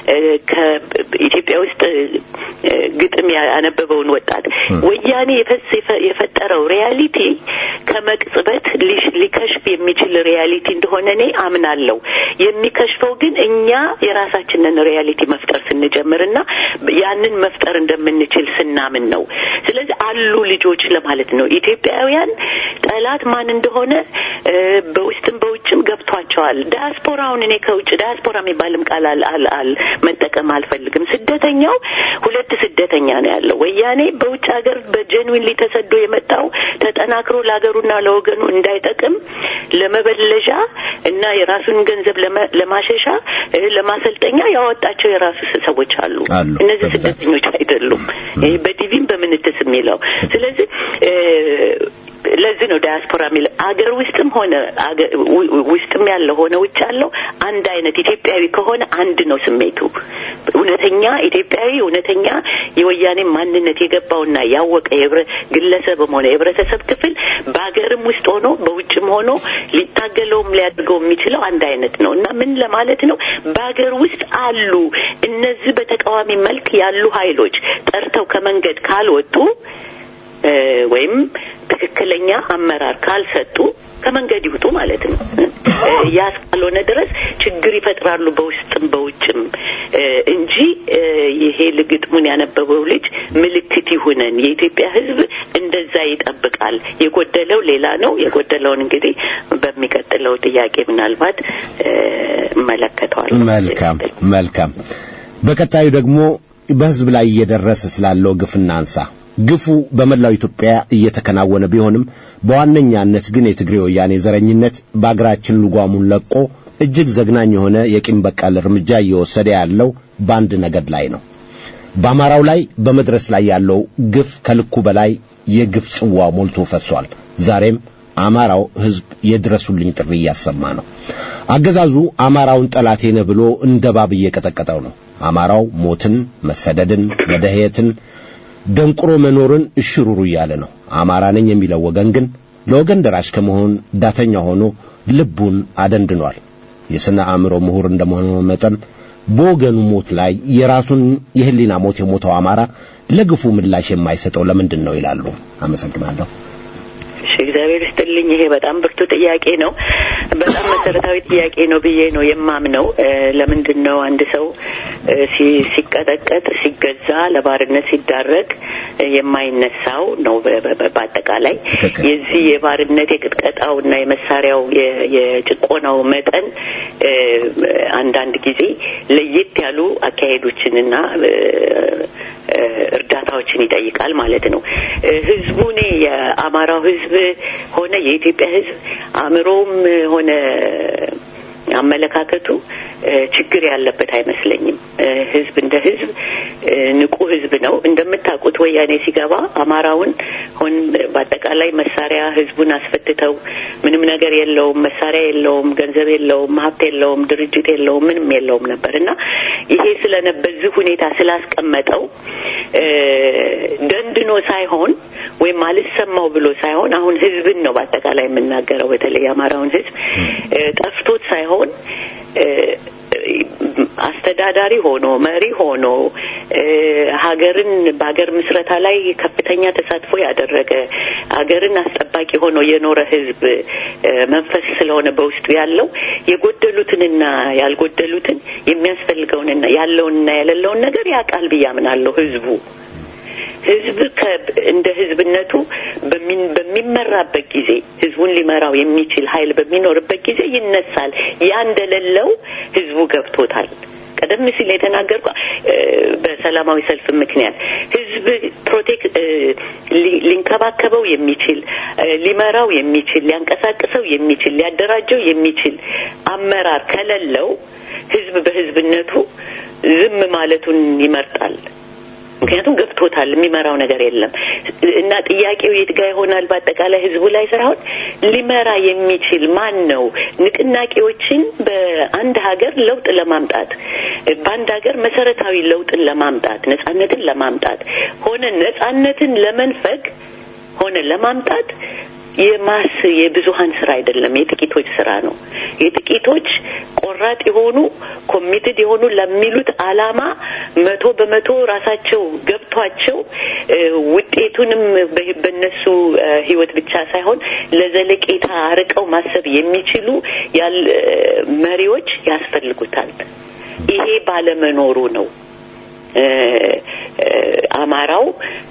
ከኢትዮጵያ ውስጥ ግጥም ያነበበውን ወጣት ወያኔ የፈጠረው ሪያሊቲ ከመቅጽበት ሊከሽፍ የሚችል ሪያሊቲ እንደሆነ እኔ አምናለሁ። የሚከሽፈው ግን እኛ የራሳችንን ሪያሊቲ መፍጠር ስንጀምርና ያንን መፍጠር እንደምንችል ስናምን ነው። ስለዚህ አሉ ልጆች ለማለት ነው። ኢትዮጵያውያን ጠላት ማን እንደሆነ በውስጥም በውጭም ገብቷቸዋል። ዳያስፖራውን እኔ ከውጭ ዳያስፖራ የሚባልም ቃል አል መጠቀም አልፈልግም። ስደተኛው ሁለት ስደተኛ ነው ያለው። ወያኔ በውጭ ሀገር በጀንዊን ተሰዶ የመጣው ተጠናክሮ ለሀገሩና ለወገኑ እንዳይጠቅም ለመበለዣ እና የራሱን ገንዘብ ለማሸሻ ለማሰልጠኛ ያወጣቸው የራሱ ሰዎች አሉ። እነዚህ ስደተኞች አይደሉም። ይሄ በቲቪም በምንትስ የሚለው ስለዚህ ለዚህ ነው ዳያስፖራ የሚለው አገር ውስጥም ሆነ ውስጥም ያለው ሆነ ውጭ ያለው አንድ አይነት ኢትዮጵያዊ ከሆነ አንድ ነው ስሜቱ። እውነተኛ ኢትዮጵያዊ እውነተኛ የወያኔ ማንነት የገባውና ያወቀ ግለሰብም ሆነ የህብረተሰብ ክፍል በሀገርም ውስጥ ሆኖ በውጭም ሆኖ ሊታገለውም ሊያደርገው የሚችለው አንድ አይነት ነው እና ምን ለማለት ነው በሀገር ውስጥ አሉ እነዚህ በተቃዋሚ መልክ ያሉ ኃይሎች ጠርተው ከመንገድ ካልወጡ ወይም ትክክለኛ አመራር ካልሰጡ ከመንገድ ይውጡ ማለት ነው። ያ እስካልሆነ ድረስ ችግር ይፈጥራሉ በውስጥም በውጭም እንጂ ይሄ ግጥሙን ያነበበው ልጅ ምልክት ይሁነን። የኢትዮጵያ ሕዝብ እንደዛ ይጠብቃል። የጎደለው ሌላ ነው። የጎደለውን እንግዲህ በሚቀጥለው ጥያቄ ምናልባት እመለከተዋለሁ። መልካም መልካም። በቀጣዩ ደግሞ በሕዝብ ላይ እየደረሰ ስላለው ግፍ እናንሳ። ግፉ በመላው ኢትዮጵያ እየተከናወነ ቢሆንም በዋነኛነት ግን የትግሬ ወያኔ ዘረኝነት በአገራችን ልጓሙን ለቆ እጅግ ዘግናኝ የሆነ የቂም በቀል እርምጃ እየወሰደ ያለው በአንድ ነገድ ላይ ነው። በአማራው ላይ በመድረስ ላይ ያለው ግፍ ከልኩ በላይ የግፍ ጽዋ ሞልቶ ፈሷል። ዛሬም አማራው ሕዝብ የድረሱልኝ ጥሪ እያሰማ ነው። አገዛዙ አማራውን ጠላቴ ነህ ብሎ እንደ እባብ እየቀጠቀጠው ነው። አማራው ሞትን፣ መሰደድን፣ መደህየትን ደንቁሮ መኖርን እሽሩሩ እያለ ነው። አማራ ነኝ የሚለው ወገን ግን ለወገን ደራሽ ከመሆን ዳተኛ ሆኖ ልቡን አደንድኗል። የሥነ አእምሮ ምሁር እንደመሆኑ መጠን በወገኑ ሞት ላይ የራሱን የህሊና ሞት የሞተው አማራ ለግፉ ምላሽ የማይሰጠው ለምንድን ነው ይላሉ። አመሰግናለሁ። እሺ፣ እግዚአብሔር ይስጥልኝ። ይሄ በጣም ብርቱ ጥያቄ ነው። በጣም መሰረታዊ ጥያቄ ነው ብዬ ነው የማምነው። ለምንድን ነው አንድ ሰው ሲቀጠቀጥ፣ ሲገዛ፣ ለባርነት ሲዳረግ የማይነሳው ነው? በአጠቃላይ የዚህ የባርነት የቅጥቀጣው እና የመሳሪያው የጭቆናው መጠን አንዳንድ ጊዜ ለየት ያሉ አካሄዶችንና እርዳታዎችን ይጠይቃል ማለት ነው። ህዝቡ እኔ የአማራው ህዝብ ሆነ የኢትዮጵያ ህዝብ አእምሮውም ሆነ አመለካከቱ ችግር ያለበት አይመስለኝም። ህዝብ እንደ ህዝብ ንቁ ህዝብ ነው። እንደምታውቁት ወያኔ ሲገባ አማራውን ሆን በአጠቃላይ መሳሪያ ህዝቡን አስፈትተው ምንም ነገር የለውም፣ መሳሪያ የለውም፣ ገንዘብ የለውም፣ ሀብት የለውም፣ ድርጅት የለውም፣ ምንም የለውም ነበር እና ይሄ ስለነ በዚህ ሁኔታ ስላስቀመጠው ደንድኖ ሳይሆን ወይም አልሰማው ብሎ ሳይሆን አሁን ህዝብን ነው በአጠቃላይ የምናገረው በተለይ የአማራውን ህዝብ ጠፍቶት ሳይሆን አስተዳዳሪ ሆኖ መሪ ሆኖ ሀገርን በሀገር ምስረታ ላይ ከፍተኛ ተሳትፎ ያደረገ ሀገርን አስጠባቂ ሆኖ የኖረ ህዝብ መንፈስ ስለሆነ በውስጡ ያለው የጎደሉትንና ያልጎደሉትን የሚያስፈልገውንና ያለውንና የሌለውን ነገር ያውቃል ብዬ አምናለሁ ህዝቡ ህዝብ እንደ ህዝብነቱ በሚመራበት ጊዜ ህዝቡን ሊመራው የሚችል ኃይል በሚኖርበት ጊዜ ይነሳል። ያ እንደሌለው ህዝቡ ገብቶታል። ቀደም ሲል የተናገርኩ በሰላማዊ ሰልፍ ምክንያት ህዝብ ፕሮቴክት ሊንከባከበው የሚችል ሊመራው የሚችል ሊያንቀሳቅሰው የሚችል ሊያደራጀው የሚችል አመራር ከሌለው ህዝብ በህዝብነቱ ዝም ማለቱን ይመርጣል። ምክንያቱም ገብቶታል፣ የሚመራው ነገር የለም እና ጥያቄው የት ጋ ይሆናል? በአጠቃላይ ህዝቡ ላይ ሳይሆን ሊመራ የሚችል ማን ነው? ንቅናቄዎችን በአንድ ሀገር ለውጥ ለማምጣት በአንድ ሀገር መሰረታዊ ለውጥን ለማምጣት ነጻነትን ለማምጣት ሆነ ነጻነትን ለመንፈግ ሆነ ለማምጣት የማስ የብዙሀን ስራ አይደለም፣ የጥቂቶች ስራ ነው። የጥቂቶች ቆራጥ የሆኑ ኮሚትድ የሆኑ ለሚሉት አላማ መቶ በመቶ ራሳቸው ገብቷቸው ውጤቱንም በነሱ ህይወት ብቻ ሳይሆን ለዘለቄታ አርቀው ማሰብ የሚችሉ መሪዎች ያስፈልጉታል። ይሄ ባለመኖሩ ነው አማራው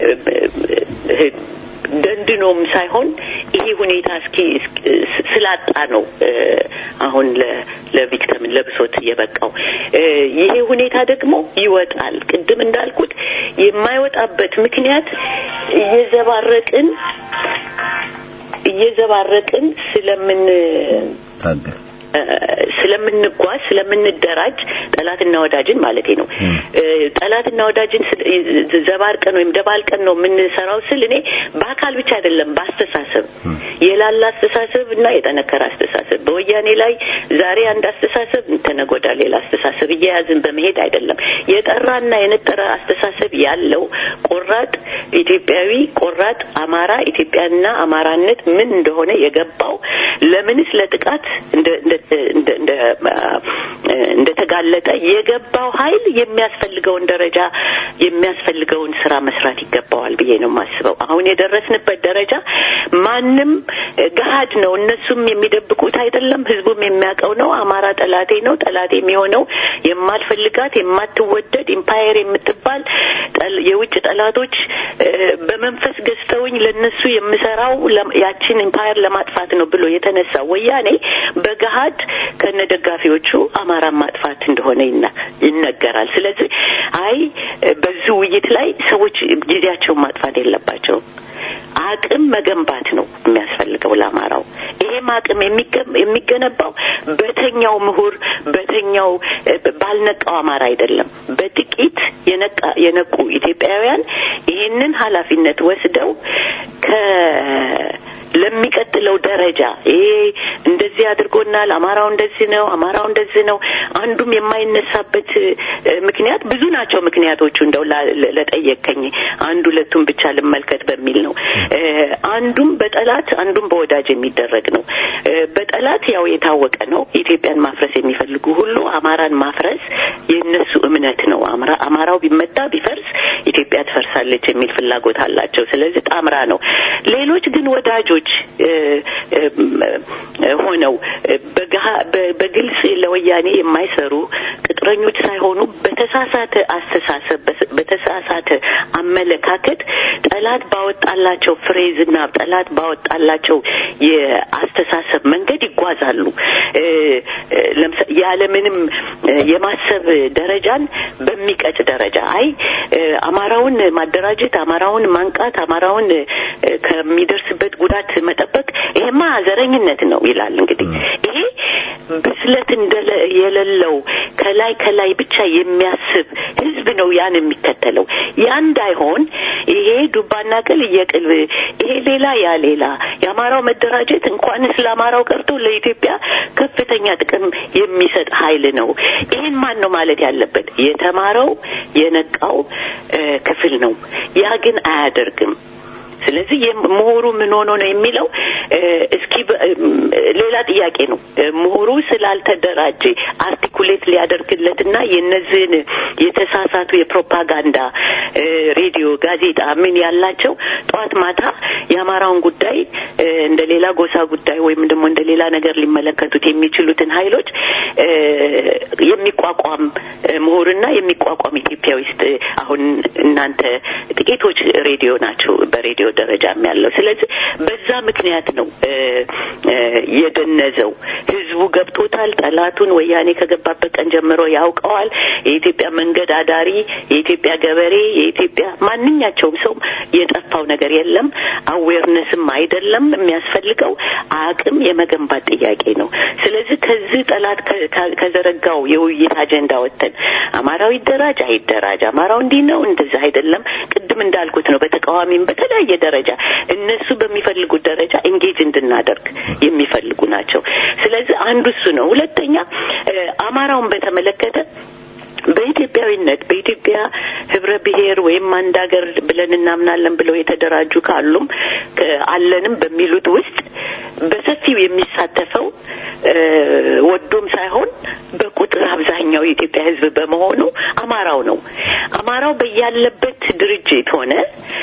ደንድኖም ሳይሆን ይሄ ሁኔታ እስኪ ስላጣ ነው አሁን ለቪክተም ለብሶት የበቃው። ይሄ ሁኔታ ደግሞ ይወጣል። ቅድም እንዳልኩት የማይወጣበት ምክንያት እየዘባረቅን እየዘባረቅን ስለምን ስለምንጓዝ ስለምንደራጅ ጠላትና ወዳጅን ማለት ነው። ጠላትና ወዳጅን ዘባርቀን ወይም ደባልቀን ነው የምንሰራው ስል እኔ በአካል ብቻ አይደለም፣ በአስተሳሰብ የላላ አስተሳሰብ እና የጠነከረ አስተሳሰብ በወያኔ ላይ ዛሬ አንድ አስተሳሰብ ተነጎዳ ሌላ አስተሳሰብ እየያዝን በመሄድ አይደለም። የጠራና የነጠረ አስተሳሰብ ያለው ቆራጥ ኢትዮጵያዊ ቆራጥ አማራ ኢትዮጵያና አማራነት ምን እንደሆነ የገባው ለምንስ ለጥቃት እንደተጋለጠ የገባው ኃይል የሚያስፈልገውን ደረጃ የሚያስፈልገውን ስራ መስራት ይገባዋል ብዬ ነው የማስበው። አሁን የደረስንበት ደረጃ ማንም ገሀድ ነው። እነሱም የሚደብቁት አይደለም። ህዝቡም የሚያውቀው ነው። አማራ ጠላቴ ነው። ጠላቴ የሚሆነው የማልፈልጋት የማትወደድ ኢምፓየር የምትባል የውጭ ጠላቶች በመንፈስ ገዝተውኝ ለነሱ የምሰራው ያችን ኢምፓየር ለማጥፋት ነው ብሎ የተነሳ ወያኔ በገሀድ ከነ ደጋፊዎቹ አማራን ማጥፋት እንደሆነ ይነገራል። ስለዚህ አይ በዚህ ውይይት ላይ ሰዎች ጊዜያቸውን ማጥፋት የለባቸውም። አቅም መገንባት ነው የሚያስፈልገው ለአማራው። ይሄም አቅም የሚገነባው በተኛው ምሁር በተኛው ባልነቃው አማራ አይደለም። በጥቂት የነቁ ኢትዮጵያውያን ይህንን ኃላፊነት ወስደው ከ ለሚቀጥለው ደረጃ ይሄ እንደዚህ አድርጎናል፣ አማራው እንደዚህ ነው፣ አማራው እንደዚህ ነው። አንዱም የማይነሳበት ምክንያት ብዙ ናቸው ምክንያቶቹ። እንደው ለጠየቀኝ አንድ ሁለቱም ብቻ ልመልከት በሚል ነው። አንዱም በጠላት አንዱም በወዳጅ የሚደረግ ነው። በጠላት ያው የታወቀ ነው። ኢትዮጵያን ማፍረስ የሚፈልጉ ሁሉ አማራን ማፍረስ የእነሱ እምነት ነው። አማራው ቢመታ ቢፈርስ ኢትዮጵያ ትፈርሳለች የሚል ፍላጎት አላቸው። ስለዚህ ጣምራ ነው። ሌሎች ግን ወዳጆች ሆነው በግልጽ ለወያኔ የማይሰሩ ቅጥረኞች ሳይሆኑ በተሳሳተ አስተሳሰብ በተሳሳተ አመለካከት ጠላት ባወጣላቸው ፍሬዝና ጠላት ባወጣላቸው የአስተሳሰብ መንገድ ይጓዛሉ። ያለምንም የማሰብ ደረጃን በሚቀጭ ደረጃ አይ አማራውን ማደራጀት፣ አማራውን ማንቃት፣ አማራውን ከሚደርስበት ጉዳት መጠበቅ ይሄማ ዘረኝነት ነው ይላል። እንግዲህ ይሄ ብስለት እንደለ የሌለው ከላይ ከላይ ብቻ የሚያስብ ህዝብ ነው ያን የሚከተለው። ያ እንዳይሆን ይሄ ዱባና ቅል እየቅል ይሄ ሌላ ያ ሌላ የአማራው መደራጀት እንኳንስ ለአማራው ቀርቶ ለኢትዮጵያ ከፍተኛ ጥቅም የሚሰጥ ኃይል ነው። ይህን ማን ነው ማለት ያለበት? የተማረው የነቃው ክፍል ነው። ያ ግን አያደርግም። ስለዚህ ምሁሩ ምን ሆኖ ነው የሚለው እስኪ ሌላ ጥያቄ ነው። ምሁሩ ስላልተደራጀ አርቲኩሌት ሊያደርግለትና የነዚህን የተሳሳቱ የፕሮፓጋንዳ ሬዲዮ፣ ጋዜጣ ምን ያላቸው ጠዋት ማታ የአማራውን ጉዳይ እንደ ሌላ ጎሳ ጉዳይ ወይም ደግሞ እንደ ሌላ ነገር ሊመለከቱት የሚችሉትን ኃይሎች የሚቋቋም ምሁርና የሚቋቋም ኢትዮጵያ ውስጥ አሁን እናንተ ጥቂቶች ሬዲዮ ናቸው በሬዲዮ ደረጃም ያለው። ስለዚህ በዛ ምክንያት ነው የደነዘው። ህዝቡ ገብቶታል። ጠላቱን ወያኔ ከገባበት ቀን ጀምሮ ያውቀዋል። የኢትዮጵያ መንገድ አዳሪ፣ የኢትዮጵያ ገበሬ፣ የኢትዮጵያ ማንኛቸውም ሰው የጠፋው ነገር የለም። አዌርነስም አይደለም የሚያስፈልገው አቅም የመገንባት ጥያቄ ነው። ስለዚህ ከዚህ ጠላት ከዘረጋው የውይይት አጀንዳ ወጥተን አማራው ይደራጅ አይደራጅ፣ አማራው እንዲህ ነው እንደዛ አይደለም። ቅድም እንዳልኩት ነው በተቃዋሚም በተለያየ ደረጃ እነሱ በሚፈልጉት ደረጃ ኤንጌጅ እንድናደርግ የሚፈልጉ ናቸው። ስለዚህ አንዱ እሱ ነው። ሁለተኛ አማራውን በተመለከተ በኢትዮጵያዊነት በኢትዮጵያ ህብረ ብሔር ወይም አንድ ሀገር ብለን እናምናለን ብለው የተደራጁ ካሉም አለንም በሚሉት ውስጥ በሰፊው የሚሳተፈው ወዶም ሳይሆን በቁጥር አብዛኛው የኢትዮጵያ ህዝብ በመሆኑ አማራው ነው። አማራው በያለበት ድርጅት ሆነ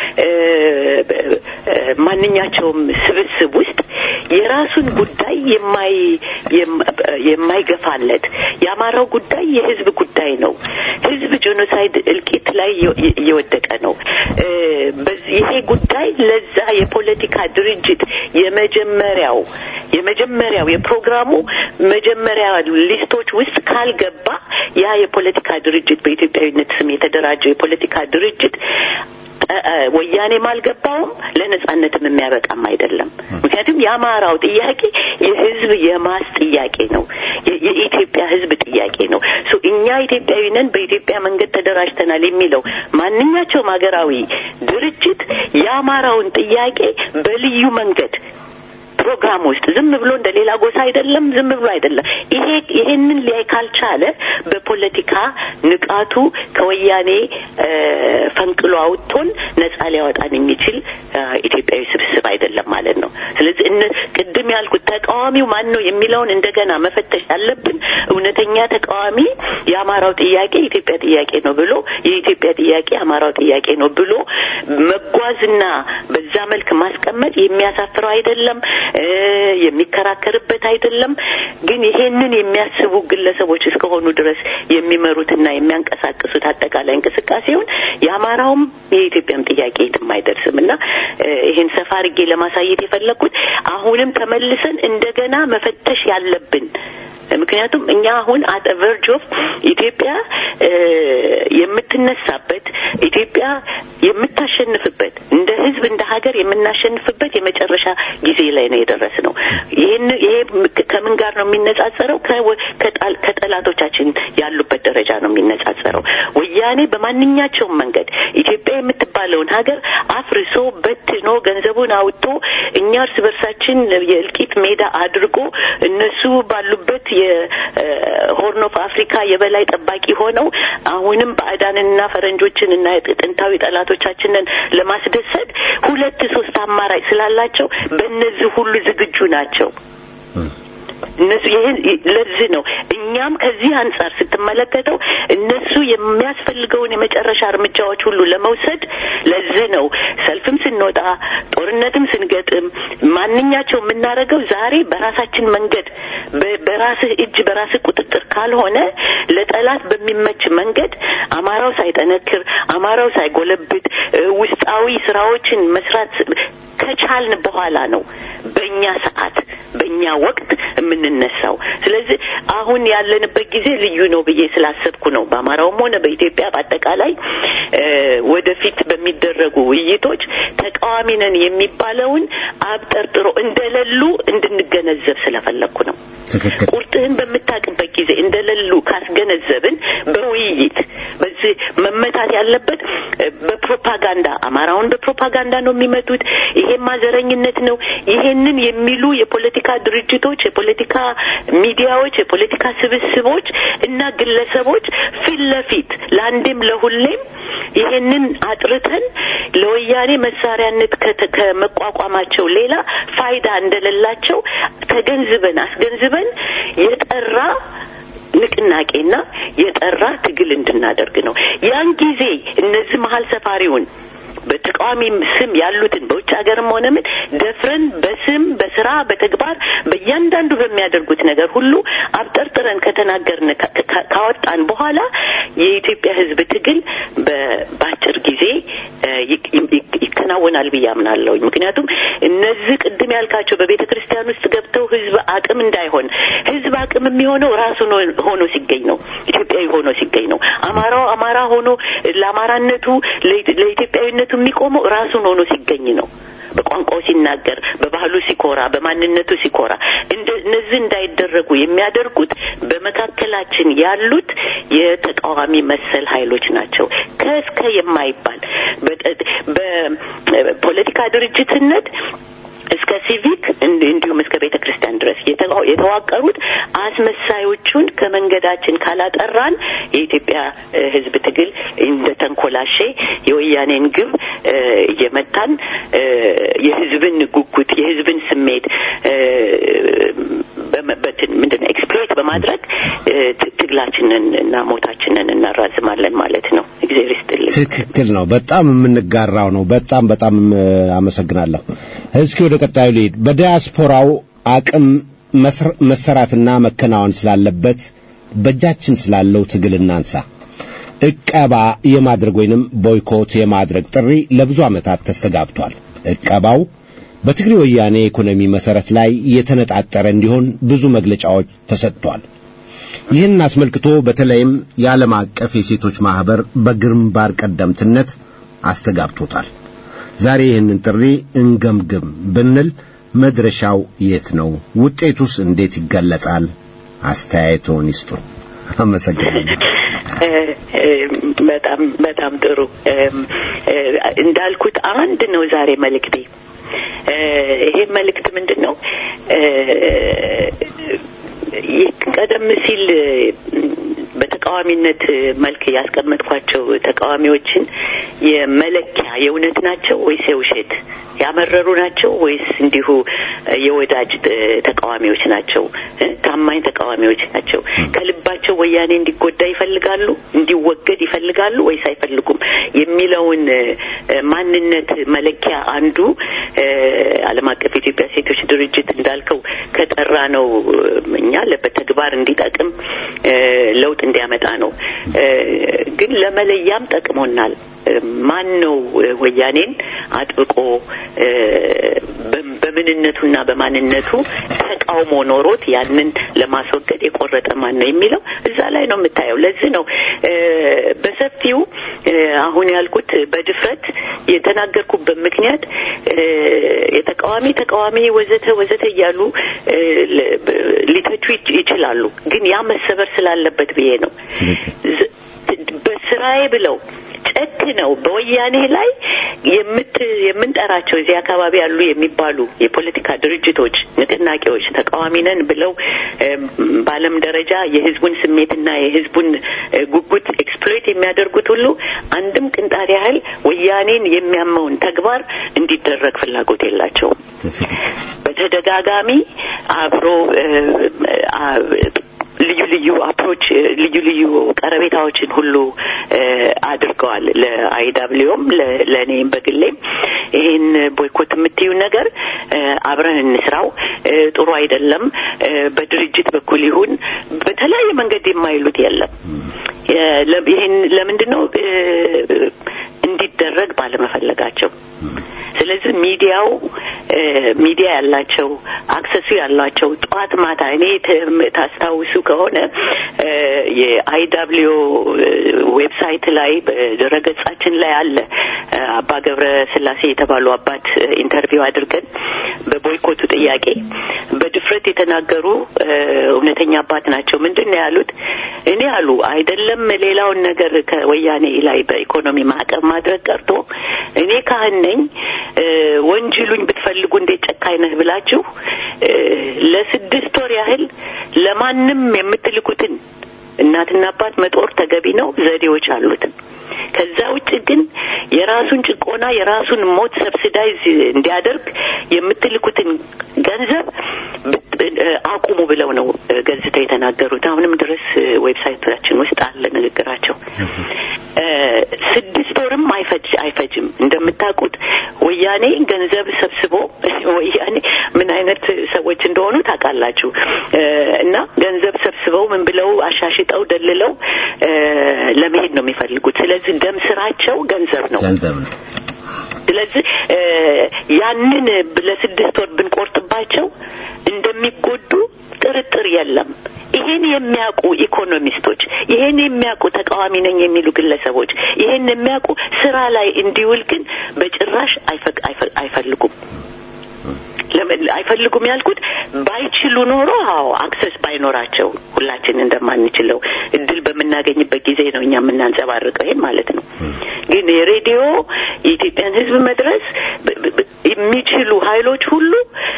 ማንኛቸውም ስብስብ ውስጥ የራሱን ጉዳይ የማይ የማይገፋለት የአማራው ጉዳይ የህዝብ ጉዳይ ነው። ህዝብ ጄኖሳይድ እልቂት ላይ እየወደቀ ነው። ይሄ ጉዳይ ለዛ የፖለቲካ ድርጅት የመጀመሪያው የመጀመሪያው የፕሮግራሙ መጀመሪያ ሊስቶች ውስጥ ካልገባ ያ የፖለቲካ ድርጅት በኢትዮጵያዊነት ስም የተደራጀው የፖለቲካ ድርጅት ወያኔም አልገባውም ለነጻነትም የሚያበቃም አይደለም። ምክንያቱም የአማራው ጥያቄ የህዝብ የማስ ጥያቄ ነው። የኢትዮጵያ ህዝብ ጥያቄ ነው። እኛ ኢትዮጵያዊ ነን፣ በኢትዮጵያ መንገድ ተደራጅተናል የሚለው ማንኛቸውም ሀገራዊ ድርጅት የአማራውን ጥያቄ በልዩ መንገድ ፕሮግራም ውስጥ ዝም ብሎ እንደ ሌላ ጎሳ አይደለም፣ ዝም ብሎ አይደለም። ይሄ ይሄንን ሊያይ ካልቻለ በፖለቲካ ንቃቱ ከወያኔ ፈንቅሎ አውጥቶን ነጻ ሊያወጣን የሚችል ኢትዮጵያዊ ስብስብ አይደለም ማለት ነው። ስለዚህ እነ ቅድም ያልኩት ተቃዋሚው ማን ነው የሚለውን እንደገና መፈተሽ ያለብን እውነተኛ ተቃዋሚ የአማራው ጥያቄ የኢትዮጵያ ጥያቄ ነው ብሎ የኢትዮጵያ ጥያቄ የአማራው ጥያቄ ነው ብሎ መጓዝና በዛ መልክ ማስቀመጥ የሚያሳፍረው አይደለም። የሚከራከርበት አይደለም። ግን ይሄንን የሚያስቡ ግለሰቦች እስከሆኑ ድረስ የሚመሩትና የሚያንቀሳቅሱት አጠቃላይ እንቅስቃሴውን የአማራውም የኢትዮጵያም ጥያቄ የትም አይደርስም እና ይሄን ሰፋ አድርጌ ለማሳየት የፈለግኩት አሁንም ተመልሰን እንደገና መፈተሽ ያለብን ምክንያቱም እኛ አሁን አት ቨርጅ ኦፍ ኢትዮጵያ የምትነሳበት ኢትዮጵያ የምታሸንፍበት እንደ ህዝብ እንደ ሀገር የምናሸንፍበት የመጨረሻ ጊዜ ላይ ነው የደረስ ነው። ይህን ይሄ ከምን ጋር ነው የሚነጻጸረው? ከጠላቶቻችን ያሉበት ደረጃ ነው የሚነጻጸረው። ወያኔ በማንኛቸውም መንገድ ኢትዮጵያ የምትባለውን ሀገር አፍርሶ በትኖ ገንዘቡን አውጥቶ እኛ እርስ በርሳችን የእልቂት ሜዳ አድርጎ እነሱ ባሉበት የሆርን ኦፍ አፍሪካ የበላይ ጠባቂ ሆነው አሁንም ባዕዳንና ፈረንጆችን እና ጥንታዊ ጠላቶቻችንን ለማስደሰት ሁለት ሶስት አማራጭ ስላላቸው በእነዚህ ሁሉ ዝግጁ ናቸው። እነሱ ይህን ለዚህ ነው እኛም ከዚህ አንጻር ስትመለከተው እነሱ የሚያስፈልገውን የመጨረሻ እርምጃዎች ሁሉ ለመውሰድ ለዚህ ነው ሰልፍም ስንወጣ ጦርነትም ስንገጥም ማንኛቸው የምናደርገው ዛሬ በራሳችን መንገድ በራስህ እጅ በራስህ ቁጥጥር ካልሆነ ለጠላት በሚመች መንገድ አማራው ሳይጠነክር አማራ አማራው ሳይጎለብት ውስጣዊ ስራዎችን መስራት ከቻልን በኋላ ነው በእኛ ሰዓት በእኛ ወቅት የምንነሳው። ስለዚህ አሁን ያለንበት ጊዜ ልዩ ነው ብዬ ስላሰብኩ ነው በአማራውም ሆነ በኢትዮጵያ በአጠቃላይ ወደፊት በሚደረጉ ውይይቶች ተቃዋሚ ነን የሚባለውን አብጠርጥሮ እንደሌሉ እንድንገነዘብ ስለፈለግኩ ነው። ቁርጥህን በምታውቅበት ጊዜ እንደሌሉ ካስገነዘብን በውይይት በዚህ መመታት ያለበት በፕሮፓጋንዳ አማራውን በፕሮፓጋንዳ ነው የሚመቱት። ይሄማ ዘረኝነት ነው። ይሄንን የሚሉ የፖለቲካ ድርጅቶች፣ የፖለቲካ ሚዲያዎች፣ የፖለቲካ ስብስቦች እና ግለሰቦች ፊት ለፊት ለአንዴም ለሁሌም ይሄንን አጥርተን ለወያኔ መሳሪያነት ከመቋቋማቸው ሌላ ፋይዳ እንደሌላቸው ተገንዝበን አስገንዝበን የጠራ ንቅናቄና የጠራ ትግል እንድናደርግ ነው። ያን ጊዜ እነዚህ መሀል ሰፋሪውን በተቃዋሚ ስም ያሉትን በውጭ ሀገርም ሆነ ምን ደፍረን በስም በስራ በተግባር በእያንዳንዱ በሚያደርጉት ነገር ሁሉ አብጠርጥረን ከተናገርን ካወጣን በኋላ የኢትዮጵያ ሕዝብ ትግል በአጭር ጊዜ ይከናወናል ብዬ አምናለሁ። ምክንያቱም እነዚህ ቅድም ያልካቸው በቤተ ክርስቲያን ውስጥ ገብተው ሕዝብ አቅም እንዳይሆን ሕዝብ አቅም የሚሆነው ራሱ ሆኖ ሲገኝ ነው። ኢትዮጵያዊ ሆኖ ሲገኝ ነው። አማራው አማራ ሆኖ ለአማራነቱ ለኢትዮጵያዊነቱ የሚቆመው ራሱን ሆኖ ሲገኝ ነው። በቋንቋው ሲናገር፣ በባህሉ ሲኮራ፣ በማንነቱ ሲኮራ እነዚህ እንዳይደረጉ የሚያደርጉት በመካከላችን ያሉት የተቃዋሚ መሰል ኃይሎች ናቸው። ከእስከ የማይባል በፖለቲካ ድርጅትነት እስከ ሲቪክ እንዲሁም እስከ ቤተ ክርስቲያን ድረስ የተዋቀሩት አስመሳዮቹን ከመንገዳችን ካላጠራን የኢትዮጵያ ሕዝብ ትግል እንደ ተንኮላሼ የወያኔን ግብ እየመታን የሕዝብን ጉጉት የሕዝብን ስሜት ምንድን ነው ኤክስፕሎይት በማድረግ ትግላችንን እና ሞታችንን እናራዝማለን ማለት ነው። እግዚአብሔር ይስጥልኝ። ትክክል ነው። በጣም የምንጋራው ነው። በጣም በጣም አመሰግናለሁ። እስኪ ወደ ቀጣዩ ልሂድ። በዲያስፖራው አቅም መሰራትና መከናወን ስላለበት በእጃችን ስላለው ትግል እናንሳ። እቀባ የማድረግ ወይንም ቦይኮት የማድረግ ጥሪ ለብዙ ዓመታት ተስተጋብቷል። እቀባው በትግሬ ወያኔ ኢኮኖሚ መሰረት ላይ የተነጣጠረ እንዲሆን ብዙ መግለጫዎች ተሰጥቷል። ይህን አስመልክቶ በተለይም የዓለም አቀፍ የሴቶች ማህበር በግንባር ቀደምትነት አስተጋብቶታል። ዛሬ ይህንን ጥሪ እንገምግም ብንል መድረሻው የት ነው? ውጤቱስ እንዴት ይገለጻል? አስተያየቶን ይስጡ። አመሰግናለሁ። በጣም በጣም ጥሩ እንዳልኩት አንድ ነው ዛሬ መልእክቴ። ይሄ መልእክት ምንድን ነው? ቀደም ሲል በተቃዋሚነት መልክ ያስቀመጥኳቸው ተቃዋሚዎችን የመለኪያ የእውነት ናቸው ወይስ የውሸት ያመረሩ ናቸው ወይስ እንዲሁ የወዳጅ ተቃዋሚዎች ናቸው? ታማኝ ተቃዋሚዎች ናቸው? ከልባቸው ወያኔ እንዲጎዳ ይፈልጋሉ፣ እንዲወገድ ይፈልጋሉ ወይስ አይፈልጉም የሚለውን ማንነት መለኪያ አንዱ ዓለም አቀፍ የኢትዮጵያ ሴቶች ድርጅት እንዳልከው ከጠራ ነው እኛ በተግባር እንዲጠቅም ለውጥ እንዲያመጣ ነው። ግን ለመለያም ጠቅሞናል። ማን ነው ወያኔን አጥብቆ በምንነቱና በማንነቱ ተቃውሞ ኖሮት ያንን ለማስወገድ የቆረጠ ማን ነው የሚለው እዛ ላይ ነው የምታየው። ለዚህ ነው በሰፊው አሁን ያልኩት በድፍረት የተናገርኩበት ምክንያት የተቃዋሚ ተቃዋሚ ወዘተ ወዘተ እያሉ ሊተቹ ይችላሉ። ግን ያ መሰበር ስላለበት ብዬ ነው በስራዬ ብለው ጨክ ነው በወያኔ ላይ የምት የምንጠራቸው እዚህ አካባቢ ያሉ የሚባሉ የፖለቲካ ድርጅቶች፣ ንቅናቄዎች ተቃዋሚ ነን ብለው በዓለም ደረጃ የሕዝቡን ስሜትና የሕዝቡን ጉጉት ኤክስፕሎይት የሚያደርጉት ሁሉ አንድም ቅንጣት ያህል ወያኔን የሚያመውን ተግባር እንዲደረግ ፍላጎት የላቸውም። በተደጋጋሚ አብሮ ልዩ ልዩ አፕሮች ልዩ ልዩ ቀረቤታዎችን ሁሉ አድርገዋል። ለአይዳብሊዮም ለእኔም በግሌም ይህን ቦይኮት የምትዩ ነገር አብረን እንስራው፣ ጥሩ አይደለም፣ በድርጅት በኩል ይሁን በተለያየ መንገድ የማይሉት የለም። ይህን ለምንድን ነው እንዲደረግ ባለመፈለጋቸው ስለዚህ ሚዲያው ሚዲያ ያላቸው አክሰሱ ያላቸው ጠዋት ማታ እኔ ታስታውሱ ከሆነ የአይዳብሊዮ ዌብሳይት ላይ በድረገጻችን ላይ አለ አባ ገብረ ስላሴ የተባሉ አባት ኢንተርቪው አድርገን በቦይኮቱ ጥያቄ በድፍረት የተናገሩ እውነተኛ አባት ናቸው። ምንድን ነው ያሉት? እኔ አሉ አይደለም ሌላውን ነገር ከወያኔ ላይ በኢኮኖሚ ማዕቀብ ማድረግ ቀርቶ እኔ ካህን ነኝ ወንጅሉኝ ብትፈልጉ እንዴት ጨካኝ ነህ ብላችሁ ለስድስት ወር ያህል ለማንም የምትልኩትን እናትና አባት መጦር ተገቢ ነው። ዘዴዎች አሉት። ከዛ ውጭ ግን የራሱን ጭቆና የራሱን ሞት ሰብሲዳይዝ እንዲያደርግ የምትልኩትን ገንዘብ አቁሙ ብለው ነው ገዝተው የተናገሩት። አሁንም ድረስ ዌብሳይታችን ውስጥ አለ ንግግራቸው። ስድስት ወርም አይፈጅ አይፈጅም። እንደምታውቁት ወያኔ ገንዘብ ሰብስቦ ወያኔ ምን አይነት ሰዎች እንደሆኑ ታውቃላችሁ። እና ገንዘብ ሰብስበው ምን ብለው አሻሽጠው ደልለው ለመሄድ ነው የሚፈልጉት። ስለዚህ ደም ስራቸው ገንዘብ ነው ገንዘብ ነው። ስለዚህ ያንን ለስድስት ወር ብንቆርጥባቸው እንደሚጎዱ ጥርጥር የለም። ይሄን የሚያውቁ ኢኮኖሚስቶች፣ ይሄን የሚያውቁ ተቃዋሚ ነኝ የሚሉ ግለሰቦች፣ ይሄን የሚያውቁ ስራ ላይ እንዲውል ግን በጭራሽ አይፈልጉም። አይፈልጉም ያልኩት ባይችሉ ኖሮ አዎ አክሰስ ባይኖራቸው ሁላችን እንደማንችለው እድል በምናገኝበት ጊዜ ነው እኛ የምናንጸባርቀው ይሄን ማለት ነው። ግን የሬዲዮ የኢትዮጵያን ሕዝብ መድረስ የሚችሉ ኃይሎች ሁሉ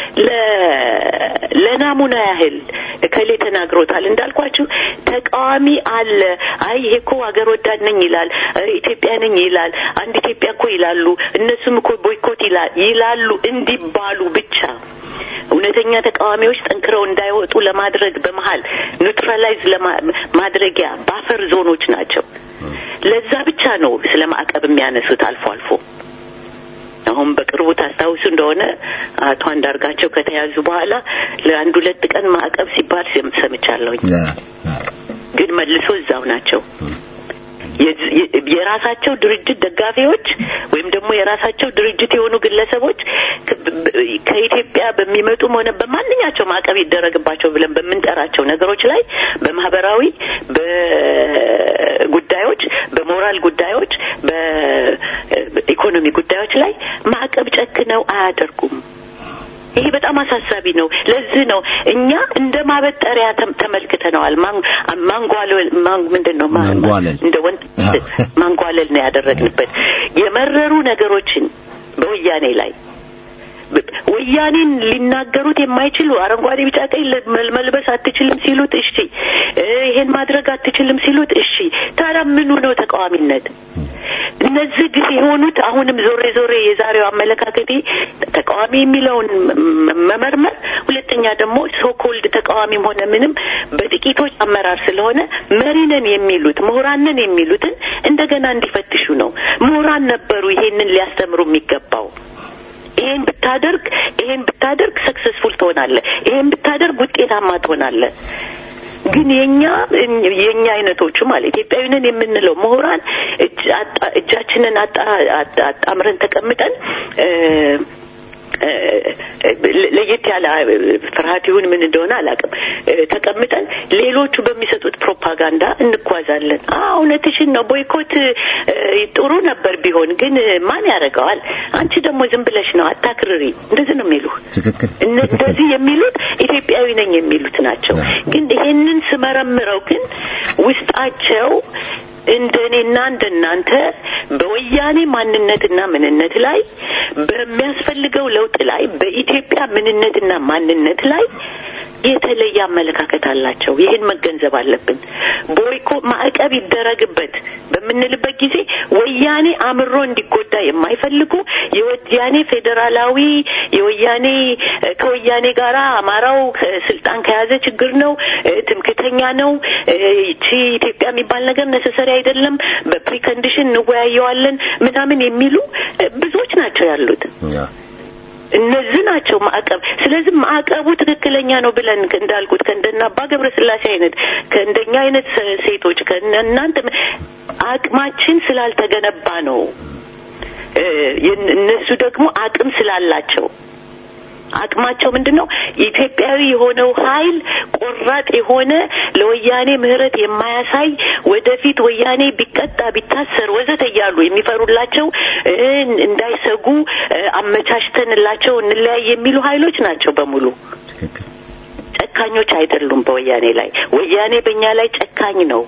ለናሙና ያህል እከሌ ተናግሮታል እንዳልኳችሁ ተቃዋሚ አለ። አይ ይሄ እኮ ሀገር ወዳድ ነኝ ይላል፣ ኢትዮጵያ ነኝ ይላል፣ አንድ ኢትዮጵያ እኮ ይላሉ፣ እነሱም እኮ ቦይኮት ይላሉ እንዲባሉ ብቻ እውነተኛ ተቃዋሚዎች ጠንክረው እንዳይወጡ ለማድረግ በመሀል ኒውትራላይዝ ማድረጊያ ባፈር ዞኖች ናቸው። ለዛ ብቻ ነው ስለ ማዕቀብ የሚያነሱት አልፎ አልፎ። አሁን በቅርቡ ታስታውሱ እንደሆነ አቶ አንዳርጋቸው ከተያዙ በኋላ ለአንድ ሁለት ቀን ማዕቀብ ሲባል ሰምቻለሁኝ። ግን መልሶ እዛው ናቸው። የራሳቸው ድርጅት ደጋፊዎች ወይም ደግሞ የራሳቸው ድርጅት የሆኑ ግለሰቦች ከኢትዮጵያ በሚመጡም ሆነ በማንኛቸው ማዕቀብ ይደረግባቸው ብለን በምንጠራቸው ነገሮች ላይ በማህበራዊ በጉዳዮች፣ በሞራል ጉዳዮች፣ በኢኮኖሚ ጉዳዮች ላይ ማዕቀብ ጨክነው አያደርጉም። ይሄ በጣም አሳሳቢ ነው። ለዚህ ነው እኛ እንደ ማበጠሪያ ተመልክተነዋል። ማንጓለል ምንድን ነው እንደ ወንድ ማንጓለል ነው ያደረግንበት የመረሩ ነገሮችን በወያኔ ላይ ወያኔን ሊናገሩት የማይችሉ አረንጓዴ፣ ቢጫ፣ ቀይ መልበስ አትችልም ሲሉት እሺ፣ ይሄን ማድረግ አትችልም ሲሉት እሺ። ታዲያ ምኑ ነው ተቃዋሚነት? እነዚህ ግፍ የሆኑት አሁንም ዞሬ ዞሬ የዛሬው አመለካከቴ ተቃዋሚ የሚለውን መመርመር፣ ሁለተኛ ደግሞ ሶኮልድ ተቃዋሚም ሆነ ምንም በጥቂቶች አመራር ስለሆነ መሪነን የሚሉት ምሁራንን የሚሉትን እንደገና እንዲፈትሹ ነው። ምሁራን ነበሩ ይሄንን ሊያስተምሩ የሚገባው። ይሄን ብታደርግ ይሄን ብታደርግ ሰክሰስፉል ትሆናለህ፣ ይሄን ብታደርግ ውጤታማ ትሆናለህ። ግን የኛ የኛ አይነቶቹ ማለት ኢትዮጵያዊንን የምንለው ምሁራን እጃችንን አጣምረን ተቀምጠን ለየት ያለ ፍርሃት ይሁን ምን እንደሆነ አላውቅም። ተቀምጠን ሌሎቹ በሚሰጡት ፕሮፓጋንዳ እንጓዛለን። እውነትሽን ነው። ቦይኮት ጥሩ ነበር ቢሆን ግን ማን ያደርገዋል? አንቺ ደግሞ ዝም ብለሽ ነው አታክርሪ። እንደዚህ ነው የሚሉ እንደዚህ የሚሉት ኢትዮጵያዊ ነኝ የሚሉት ናቸው። ግን ይሄንን ስመረምረው ግን ውስጣቸው እንደ እኔና እንደ እናንተ በወያኔ ማንነትና ምንነት ላይ በሚያስፈልገው ለውጥ ላይ በኢትዮጵያ ምንነትና ማንነት ላይ የተለየ አመለካከት አላቸው። ይህን መገንዘብ አለብን። ቦይኮ ማዕቀብ ይደረግበት በምንልበት ጊዜ ወያኔ አምሮ እንዲጎዳ የማይፈልጉ የወያኔ ፌዴራላዊ የወያኔ ከወያኔ ጋራ አማራው ስልጣን ከያዘ ችግር ነው፣ ትምክተኛ ነው፣ ይቺ ኢትዮጵያ የሚባል ነገር ነሰሰሪ አይደለም፣ በፕሪከንዲሽን እንወያየዋለን ምናምን የሚሉ ብዙዎች ናቸው ያሉት። እነዚህ ናቸው ማዕቀብ። ስለዚህ ማዕቀቡ ትክክለኛ ነው ብለን እንዳልኩት ከእንደና አባ ገብረ ስላሴ አይነት ከእንደኛ አይነት ሴቶች ከእናንተ አቅማችን ስላልተገነባ ነው። እነሱ ደግሞ አቅም ስላላቸው አቅማቸው ምንድን ነው? ኢትዮጵያዊ የሆነው ኃይል ቆራጥ የሆነ ለወያኔ ምህረት የማያሳይ ወደፊት ወያኔ ቢቀጣ ቢታሰር ወዘተ እያሉ የሚፈሩላቸው እንዳይሰጉ አመቻችተንላቸው እንለያይ የሚሉ ኃይሎች ናቸው በሙሉ። ጨካኞች አይደሉም በወያኔ ላይ። ወያኔ በእኛ ላይ ጨካኝ ነው።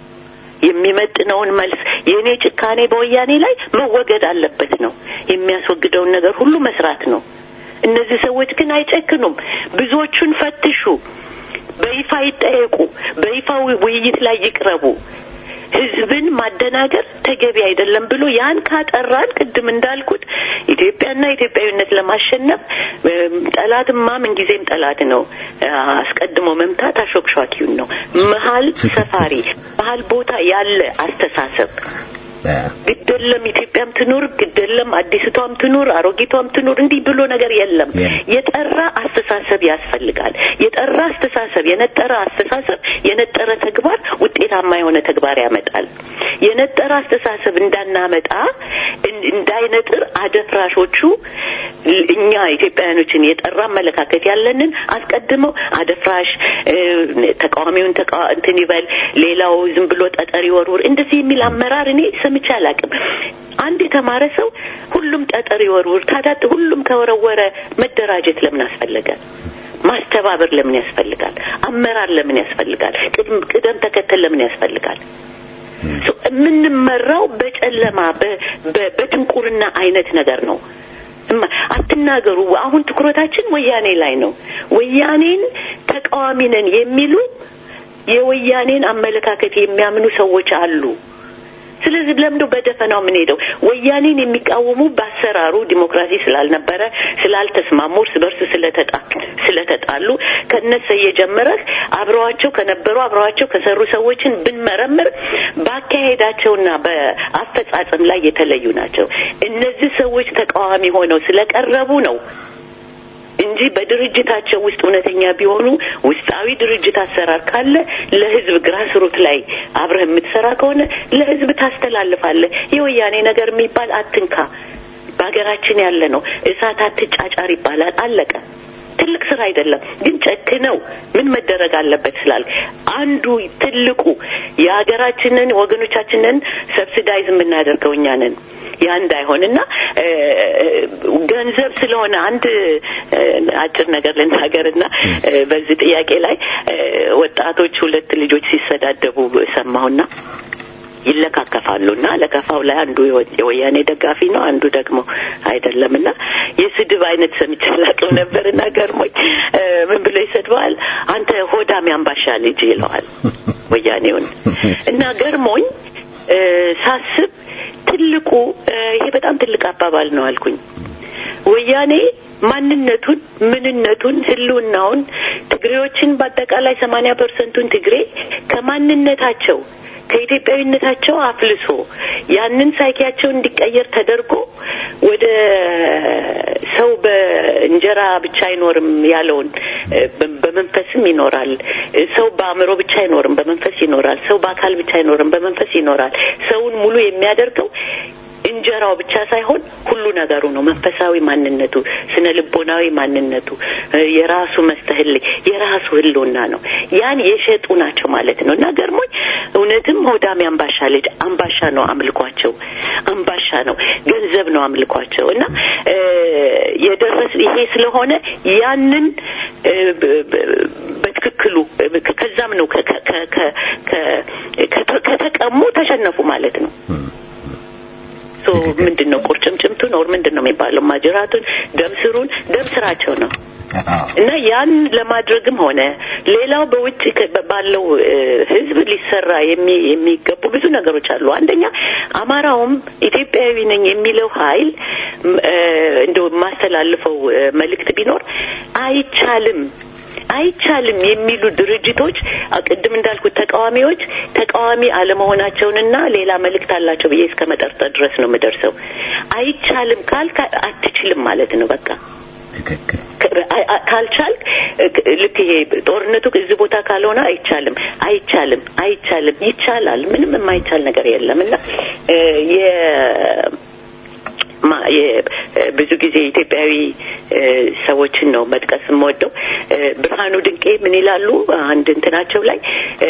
የሚመጥነውን መልስ የእኔ ጭካኔ በወያኔ ላይ መወገድ አለበት ነው። የሚያስወግደውን ነገር ሁሉ መስራት ነው። እነዚህ ሰዎች ግን አይጨክኑም። ብዙዎቹን ፈትሹ፣ በይፋ ይጠየቁ፣ በይፋ ውይይት ላይ ይቅረቡ። ህዝብን ማደናገር ተገቢ አይደለም ብሎ ያን ካጠራን ቅድም እንዳልኩት ኢትዮጵያና ኢትዮጵያዊነት ለማሸነፍ ጠላትማ ምንጊዜም ጠላት ነው። አስቀድሞ መምታት አሾክሿኪውን ነው። መሀል ሰፋሪ መሀል ቦታ ያለ አስተሳሰብ ግደለም ኢትዮጵያም ትኑር፣ ግደለም አዲስቷም ትኑር፣ አሮጊቷም ትኑር፣ እንዲህ ብሎ ነገር የለም። የጠራ አስተሳሰብ ያስፈልጋል። የጠራ አስተሳሰብ፣ የነጠረ አስተሳሰብ፣ የነጠረ ተግባር ውጤታማ የሆነ ተግባር ያመጣል። የነጠረ አስተሳሰብ እንዳናመጣ እንዳይነጥር አደፍራሾቹ እኛ ኢትዮጵያውያኖችን የጠራ አመለካከት ያለንን አስቀድመው አደፍራሽ ተቃዋሚውን ተቃ እንትን ይበል ሌላው ዝም ብሎ ጠጠር ይወርውር እንደዚህ የሚል አመራር እኔ ሰምቼ አላውቅም። አንድ የተማረ ሰው ሁሉም ጠጠር ይወርውር። ታዲያ ሁሉም ከወረወረ መደራጀት ለምን አስፈለገ? ማስተባበር ለምን ያስፈልጋል? አመራር ለምን ያስፈልጋል? ቅደም ተከተል ለምን ያስፈልጋል? የምንመራው በጨለማ በድንቁርና አይነት ነገር ነው። አትናገሩ። አሁን ትኩረታችን ወያኔ ላይ ነው። ወያኔን ተቃዋሚ ነን የሚሉ የወያኔን አመለካከት የሚያምኑ ሰዎች አሉ። ስለዚህ ለምዶ በደፈናው ምን ሄደው ወያኔን የሚቃወሙ በአሰራሩ ዲሞክራሲ ስላልነበረ ስላልተስማሙ እርስ በርስ ስለተጣ ስለተጣሉ ከነሰ የጀመረህ አብረዋቸው ከነበሩ አብረዋቸው ከሰሩ ሰዎችን ብንመረምር በአካሄዳቸውና በአፈጻጸም ላይ የተለዩ ናቸው። እነዚህ ሰዎች ተቃዋሚ ሆነው ስለቀረቡ ነው እንጂ በድርጅታቸው ውስጥ እውነተኛ ቢሆኑ ውስጣዊ ድርጅት አሰራር ካለ ለህዝብ ግራስሩት ላይ አብረህ የምትሰራ ከሆነ ለህዝብ ታስተላልፋለህ። የወያኔ ነገር የሚባል አትንካ፣ በሀገራችን ያለ ነው። እሳት አትጫጫር ይባላል። አለቀ። ትልቅ ስራ አይደለም፣ ግን ጨክነው ምን መደረግ አለበት ስላል አንዱ ትልቁ የሀገራችንን ወገኖቻችንን ሰብሲዳይዝ የምናደርገው እኛ ነን። ያ እንዳይሆንና ገንዘብ ስለሆነ አንድ አጭር ነገር ልናገርና በዚህ ጥያቄ ላይ ወጣቶች ሁለት ልጆች ሲሰዳደቡ ሰማሁና ይለካከፋሉ እና ለከፋው ላይ አንዱ የወያኔ ደጋፊ ነው፣ አንዱ ደግሞ አይደለም እና የስድብ አይነት ሰምቼ አላውቅም ነበር እና ገርሞኝ ምን ብሎ ይሰድበዋል? አንተ ሆዳም ያምባሻ ልጅ ይለዋል ወያኔውን እና ገርሞኝ ሳስብ ትልቁ ይሄ በጣም ትልቅ አባባል ነው አልኩኝ። ወያኔ ማንነቱን፣ ምንነቱን፣ ህልውናውን ትግሬዎችን በአጠቃላይ ሰማንያ ፐርሰንቱን ትግሬ ከማንነታቸው ከኢትዮጵያዊነታቸው አፍልሶ ያንን ሳይኪያቸው እንዲቀየር ተደርጎ ወደ ሰው በእንጀራ ብቻ አይኖርም ያለውን በመንፈስም ይኖራል። ሰው በአእምሮ ብቻ አይኖርም፣ በመንፈስ ይኖራል። ሰው በአካል ብቻ አይኖርም፣ በመንፈስ ይኖራል። ሰውን ሙሉ የሚያደርገው እንጀራው ብቻ ሳይሆን ሁሉ ነገሩ ነው። መንፈሳዊ ማንነቱ፣ ስነ ልቦናዊ ማንነቱ፣ የራሱ መስተህል የራሱ ህልውና ነው። ያን የሸጡ ናቸው ማለት ነው እና ገርሞኝ እውነትም ሆዳም አምባሻ ልጅ አምባሻ ነው አምልኳቸው፣ አምባሻ ነው ገንዘብ ነው አምልኳቸው እና የደረስ ይሄ ስለሆነ ያንን በትክክሉ ከዛም ነው ከተቀሙ ተሸነፉ ማለት ነው። ምንድን ነው ቁርጭምጭምቱን ኦር ምንድን ነው የሚባለው ማጅራቱን ደምስሩን ደም ስራቸው ነው እና ያን ለማድረግም ሆነ ሌላው በውጭ ባለው ህዝብ ሊሰራ የሚገቡ ብዙ ነገሮች አሉ። አንደኛ አማራውም ኢትዮጵያዊ ነኝ የሚለው ኃይል እንደው የማስተላልፈው መልእክት ቢኖር አይቻልም አይቻልም የሚሉ ድርጅቶች ቅድም እንዳልኩት ተቃዋሚዎች ተቃዋሚ አለመሆናቸውንና ሌላ መልእክት አላቸው ብዬ እስከ መጠርጠር ድረስ ነው የምደርሰው። አይቻልም ካልክ አትችልም ማለት ነው በቃ ትክክል ካልቻልክ ልክ ይሄ ጦርነቱ እዚህ ቦታ ካልሆነ አይቻልም አይቻልም አይቻልም ይቻላል ምንም የማይቻል ነገር የለም እና ብዙ ጊዜ ኢትዮጵያዊ ሰዎችን ነው መጥቀስ የምወደው ብርሃኑ ድንቄ ምን ይላሉ አንድ እንትናቸው ላይ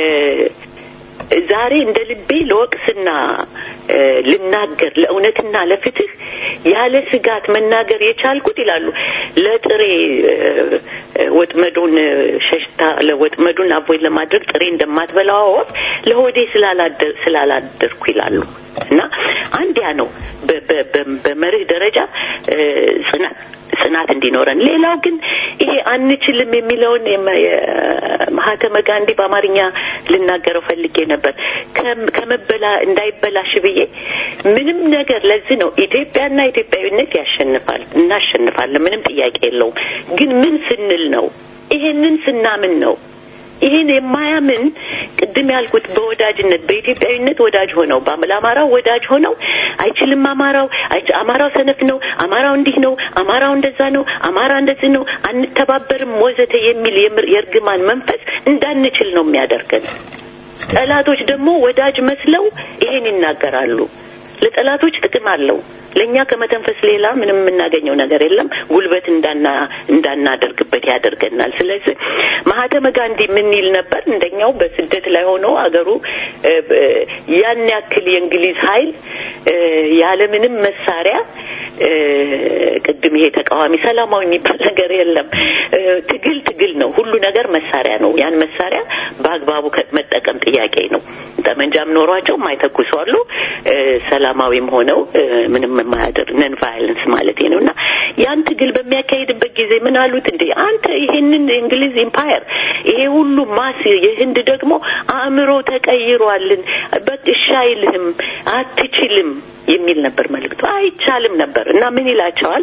ዛሬ እንደ ልቤ ለወቅስና ልናገር ለእውነትና ለፍትህ ያለ ስጋት መናገር የቻልኩት ይላሉ ለጥሬ ወጥመዱን ሸሽታ ለወጥመዱን አቮይድ ለማድረግ ጥሬ እንደማትበላዋ ወፍ ለሆዴ ስላላደርኩ ይላሉ እና አንድ ያ ነው በመርህ ደረጃ ጽናት ጽናት እንዲኖረን ሌላው ግን ይሄ አንችልም የሚለውን ማህተመ ጋንዲ በአማርኛ ልናገረው ፈልጌ ነበር ከመበላ እንዳይበላሽ ብዬ ምንም ነገር ለዚህ ነው ኢትዮጵያና ኢትዮጵያዊነት ያሸንፋል እናሸንፋለን ምንም ጥያቄ የለውም ግን ምን ስንል ነው ይሄንን ስናምን ነው ይህን የማያምን ቅድም ያልኩት በወዳጅነት በኢትዮጵያዊነት ወዳጅ ሆነው ለአማራው ወዳጅ ሆነው አይችልም አማራው አማራው ሰነፍ ነው አማራው እንዲህ ነው አማራው እንደዛ ነው አማራ እንደዚህ ነው አንተባበርም ወዘተ የሚል የእርግማን መንፈስ እንዳንችል ነው የሚያደርገን ጠላቶች ደግሞ ወዳጅ መስለው ይሄን ይናገራሉ ለጠላቶች ጥቅም አለው ለእኛ ከመተንፈስ ሌላ ምንም የምናገኘው ነገር የለም ጉልበት እንዳና እንዳናደርግበት ያደርገናል ስለዚህ ማህተመ ጋንዲ ምን ይል ነበር እንደኛው በስደት ላይ ሆኖ አገሩ ያን ያክል የእንግሊዝ ኃይል ያለምንም መሳሪያ ቅድም ይሄ ተቃዋሚ ሰላማዊ የሚባል ነገር የለም ትግል ትግል ነው ሁሉ ነገር መሳሪያ ነው ያን መሳሪያ በአግባቡ መጠቀም ጥያቄ ነው ጠመንጃም ኖሯቸው የማይተኩሱ አሉ ሰላማዊም ሆነው ምንም የማያደርግ ነን ቫይለንስ ማለት ነው እና ያን ትግል በሚያካሂድበት ጊዜ ምን አሉት እንዴ አንተ ይሄንን እንግሊዝ ኢምፓየር ይሄ ሁሉ ማስ የህንድ ደግሞ አእምሮ ተቀይሯልን በእሺ አይልህም አትችልም የሚል ነበር መልእክቱ አይቻልም ነበር እና ምን ይላቸዋል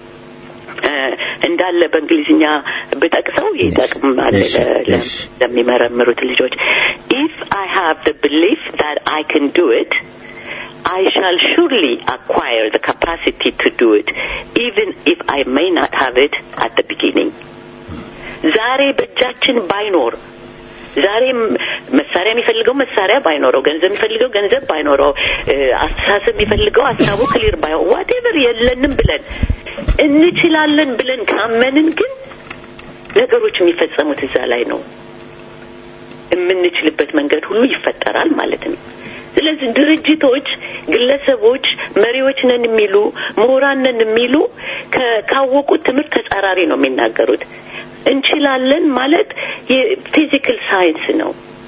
እንዳለ በእንግሊዝኛ ብጠቅሰው ይጠቅማል ለሚመረምሩት ልጆች ኢፍ አይ ሃቭ the belief that I can do it I shall surely acquire the capacity to do it even if I may not have it at the beginning ዛሬ በእጃችን ባይኖር ዛሬ መሳሪያ የሚፈልገው መሳሪያ ባይኖረው ገንዘብ የሚፈልገው ገንዘብ ባይኖረው አስተሳሰብ የሚፈልገው ሀሳቡ ክሊር ባይ ዋቴቨር የለንም ብለን እንችላለን ብለን ካመንን ግን ነገሮች የሚፈጸሙት እዛ ላይ ነው የምንችልበት መንገድ ሁሉ ይፈጠራል ማለት ነው ስለዚህ ድርጅቶች ግለሰቦች መሪዎች ነን የሚሉ ምሁራን ነን የሚሉ ካወቁት ትምህርት ተጻራሪ ነው የሚናገሩት እንችላለን ማለት የፊዚካል ሳይንስ ነው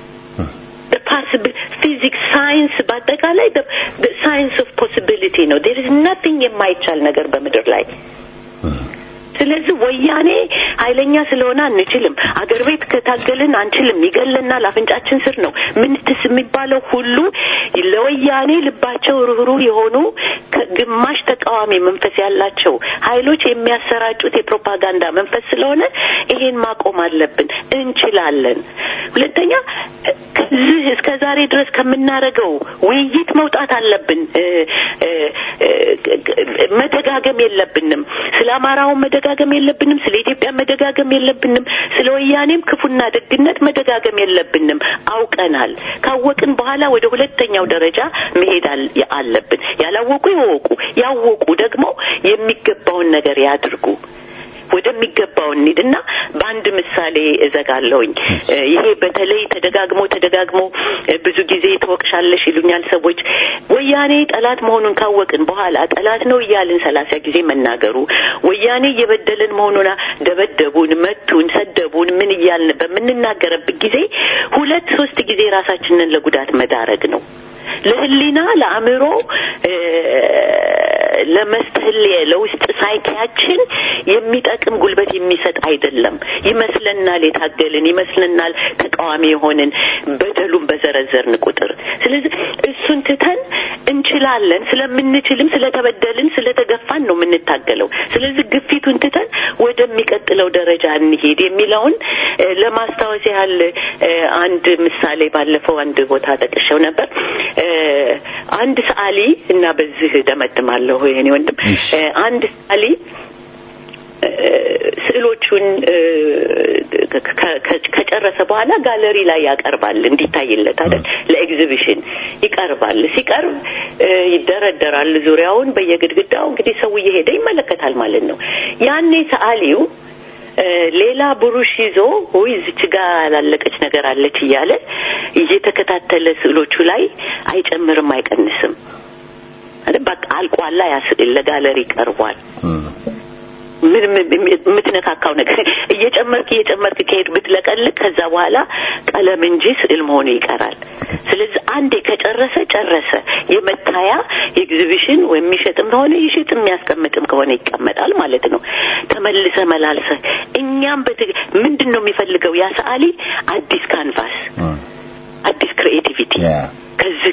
ፊዚክስ ሳይንስ በአጠቃላይ ሳይንስ ኦፍ ፖሲቢሊቲ ነው ዴር ኢዝ ናቲንግ የማይቻል ነገር በምድር ላይ ስለዚህ ወያኔ ኃይለኛ ስለሆነ አንችልም አገር ቤት ከታገልን አንችልም ይገለናል አፍንጫችን ስር ነው ምንትስ የሚባለው ሁሉ ለወያኔ ልባቸው ርኅሩህ የሆኑ ግማሽ ተቃዋሚ መንፈስ ያላቸው ኃይሎች የሚያሰራጩት የፕሮፓጋንዳ መንፈስ ስለሆነ ይሄን ማቆም አለብን እንችላለን ሁለተኛ ከዚህ እስከ ዛሬ ድረስ ከምናደርገው ውይይት መውጣት አለብን መደጋገም የለብንም ስለ አማራውን መደጋገም የለብንም ስለ ኢትዮጵያ መደጋገም የለብንም ስለ ወያኔም ክፉና ደግነት መደጋገም የለብንም አውቀናል ካወቅን በኋላ ወደ ሁለተኛው ደረጃ መሄድ አለብን ያላወቁ ይወቁ ያወቁ ደግሞ የሚገባውን ነገር ያድርጉ ወደሚገባው እንሂድና በአንድ ምሳሌ እዘጋለሁኝ ይሄ በተለይ ተደጋግሞ ተደጋግሞ ብዙ ጊዜ ትወቅሻለሽ ይሉኛል ሰዎች ወያኔ ጠላት መሆኑን ካወቅን በኋላ ጠላት ነው እያልን ሰላሳ ጊዜ መናገሩ ወያኔ እየበደልን መሆኑን ደበደቡን መቱን ሰደቡን ምን እያልን በምንናገርበት ጊዜ ሁለት ሶስት ጊዜ ራሳችንን ለጉዳት መዳረግ ነው ለህሊና ለአእምሮ ለመስተህል ለውስጥ ሳይኪያችን የሚጠቅም ጉልበት የሚሰጥ አይደለም ይመስለናል የታገልን ይመስለናል ተቃዋሚ የሆንን በደሉን በዘረዘርን ቁጥር ስለዚህ እሱን ትተን እንችላለን ስለምንችልም ስለተበደልን ስለተገፋን ነው የምንታገለው ስለዚህ ግፊቱን ትተን ወደሚቀጥለው ደረጃ እንሄድ የሚለውን ለማስታወስ ያህል አንድ ምሳሌ ባለፈው አንድ ቦታ ጠቅሸው ነበር አንድ ሰዓሊ እና በዚህ ደመድማለሁ የኔ ወንድም አንድ ሰዓሊ ስዕሎቹን ከጨረሰ በኋላ ጋለሪ ላይ ያቀርባል እንዲታይለት አይደል ለኤግዚቢሽን ይቀርባል ሲቀርብ ይደረደራል ዙሪያውን በየግድግዳው እንግዲህ ሰው እየሄደ ይመለከታል ማለት ነው ያኔ ሰዓሊው ሌላ ብሩሽ ይዞ ወይ እዚች ጋር ያላለቀች ነገር አለች እያለ እየተከታተለ ስዕሎቹ ላይ አይጨምርም አይቀንስም በቃ አልቋላ ያ ስዕል ለጋለሪ ቀርቧል ምንም የምትነካካው ነገር እየጨመርክ እየጨመርክ ከሄድ ብትለቀልቅ ከዛ በኋላ ቀለም እንጂ ስዕል መሆኑ ይቀራል ስለዚህ አንዴ ከጨረሰ ጨረሰ የመታያ ኤግዚቢሽን የሚሸጥም ከሆነ ይሽጥ የሚያስቀምጥም ከሆነ ይቀመጣል ማለት ነው ተመልሰ መላልሰ እኛም ምንድን ነው የሚፈልገው ያ ሰዓሊ አዲስ ካንቫስ አዲስ ክሪኤቲቪቲ ከዚህ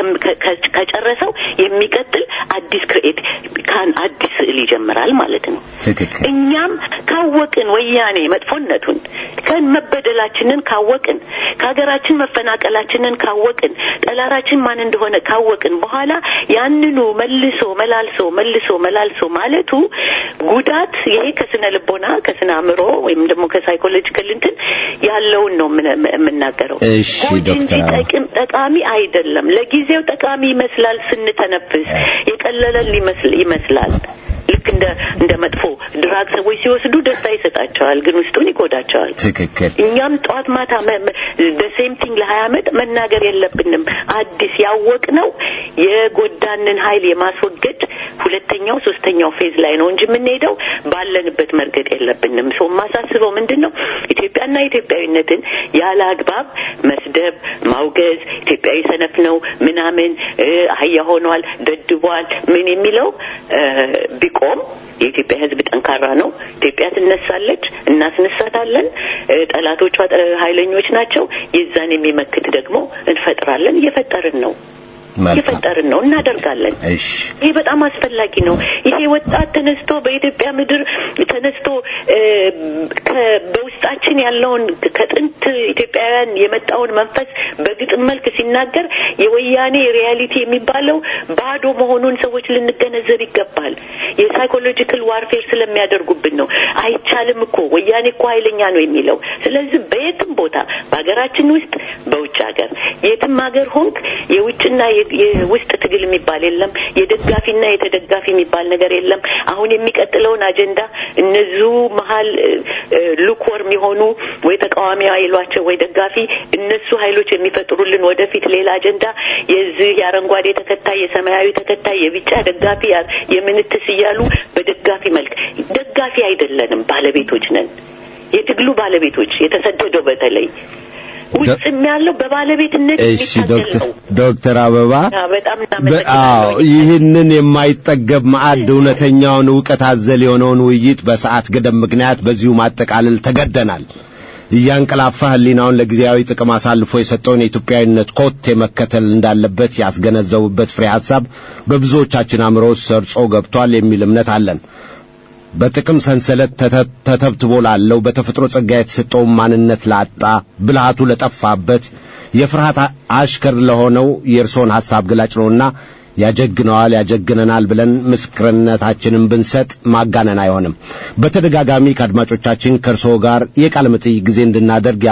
ከጨረሰው የሚቀጥል አዲስ ክሬኤት ካን አዲስ ስዕል ይጀምራል ማለት ነው እኛም ካወቅን ወያኔ መጥፎነቱን ከመበደላችንን ካወቅን ከሀገራችን መፈናቀላችንን ካወቅን ጠላራችን ማን እንደሆነ ካወቅን በኋላ ያንኑ መልሶ መላልሶ መልሶ መላልሶ ማለቱ ጉዳት ይሄ ከስነ ልቦና ከስነ አእምሮ ወይም ደግሞ ከሳይኮሎጂካል እንትን ያለውን ነው የምናገረው እሺ ዶክተር ጠቃሚ አይደለም ለጊዜው ጠቃሚ ይመስላል ስንተነፍስ የቀለለን ይመስላል ልክ እንደ እንደ መጥፎ ድራግ ሰዎች ሲወስዱ ደስታ ይሰጣቸዋል ግን ውስጡን ይጎዳቸዋል ትክክል እኛም ጠዋት ማታ በሴም ቲንግ ለሀያ አመት መናገር የለብንም አዲስ ያወቅ ነው የጎዳንን ሀይል የማስወገድ ሁለተኛው ሶስተኛው ፌዝ ላይ ነው እንጂ የምንሄደው ባለንበት መርገጥ የለብንም ሰው የማሳስበው ምንድን ነው ኢትዮጵያና ኢትዮጵያዊነትን ያለ አግባብ መስደብ ማውገዝ ኢትዮጵያዊ ሰነፍ ነው ምናምን አህያ ሆኗል ደድቧል ምን የሚለው ቢቆም የኢትዮጵያ ሕዝብ ጠንካራ ነው። ኢትዮጵያ ትነሳለች፣ እናስነሳታለን። ጠላቶቿ ኃይለኞች ናቸው። የዛን የሚመክት ደግሞ እንፈጥራለን። እየፈጠርን ነው እየፈጠርን ነው እናደርጋለን። ይሄ በጣም አስፈላጊ ነው። ይሄ ወጣት ተነስቶ በኢትዮጵያ ምድር ተነስቶ በውስጣችን ያለውን ከጥንት ኢትዮጵያውያን የመጣውን መንፈስ በግጥም መልክ ሲናገር የወያኔ ሪያሊቲ የሚባለው ባዶ መሆኑን ሰዎች ልንገነዘብ ይገባል። የሳይኮሎጂካል ዋርፌር ስለሚያደርጉብን ነው። አይቻልም እኮ ወያኔ እኮ ኃይለኛ ነው የሚለው። ስለዚህ በየትም ቦታ በሀገራችን ውስጥ በውጭ ሀገር የትም ሀገር ሆንክ የውጭና የውስጥ ትግል የሚባል የለም። የደጋፊና የተደጋፊ የሚባል ነገር የለም። አሁን የሚቀጥለውን አጀንዳ እነዚሁ መሀል ሉክወርም የሆኑ ወይ ተቃዋሚ ኃይሏቸው ወይ ደጋፊ እነሱ ኃይሎች የሚፈጥሩልን ወደፊት ሌላ አጀንዳ የዚህ የአረንጓዴ ተከታይ፣ የሰማያዊ ተከታይ፣ የቢጫ ደጋፊ የምንትስ እያሉ በደጋፊ መልክ ደጋፊ አይደለንም፣ ባለቤቶች ነን። የትግሉ ባለቤቶች የተሰደደው በተለይ ውስጥም ያለው በባለቤትነት እሺ ዶክተር ዶክተር አበባ በጣም አዎ ይህንን የማይጠገብ ማዕድ እውነተኛውን እውቀት አዘል የሆነውን ውይይት በሰዓት ገደብ ምክንያት በዚሁ ማጠቃለል ተገደናል። እያንቀላፋ ህሊናውን ለጊዜያዊ ጥቅም አሳልፎ የሰጠውን የኢትዮጵያዊነት ኮቴ መከተል እንዳለበት ያስገነዘቡበት ፍሬ ሐሳብ በብዙዎቻችን አእምሮ ሰርጾ ገብቷል የሚል እምነት አለን። በጥቅም ሰንሰለት ተተብትቦ ላለው በተፈጥሮ ጸጋ የተሰጠውን ማንነት ላጣ ብልሃቱ ለጠፋበት የፍርሃት አሽከር ለሆነው የእርሶን ሐሳብ ገላጭ ነውና ያጀግነዋል ያጀግነናል ብለን ምስክርነታችንን ብንሰጥ ማጋነን አይሆንም። በተደጋጋሚ ከአድማጮቻችን ከእርስዎ ጋር የቃለ መጠይቅ ጊዜ እንድናደርግ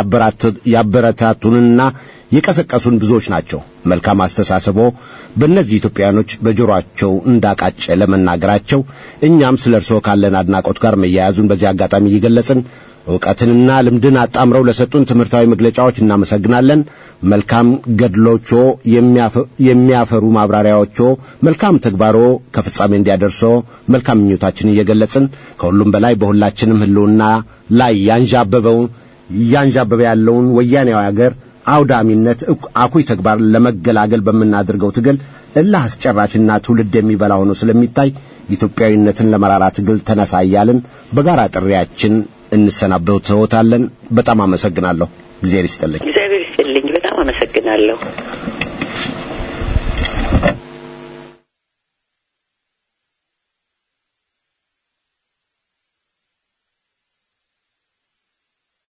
ያበረታቱንና የቀሰቀሱን ብዙዎች ናቸው። መልካም አስተሳሰቦ በእነዚህ ኢትዮጵያውያኖች በጆሮአቸው እንዳቃጨ ለመናገራቸው እኛም ስለ እርስዎ ካለን አድናቆት ጋር መያያዙን በዚህ አጋጣሚ እየገለጽን እውቀትንና ልምድን አጣምረው ለሰጡን ትምህርታዊ መግለጫዎች እናመሰግናለን። መልካም ገድሎቾ፣ የሚያፈሩ ማብራሪያዎቾ፣ መልካም ተግባሮ ከፍጻሜ እንዲያደርሶ መልካም ምኞታችን እየገለጽን ከሁሉም በላይ በሁላችንም ሕልውና ላይ ያንዣበበውን እያንዣበበ ያለውን ወያኔያዊ አገር አውዳሚነት አኩይ ተግባር ለመገላገል በምናደርገው ትግል እልህ አስጨራሽና ትውልድ የሚበላ ሆኖ ስለሚታይ ኢትዮጵያዊነትን ለመራራ ትግል ተነሳ እያልን በጋራ ጥሪያችን እንሰናበትዎታለን። በጣም አመሰግናለሁ። እግዚአብሔር ይስጥልኝ። እግዚአብሔር ይስጥልኝ። በጣም አመሰግናለሁ።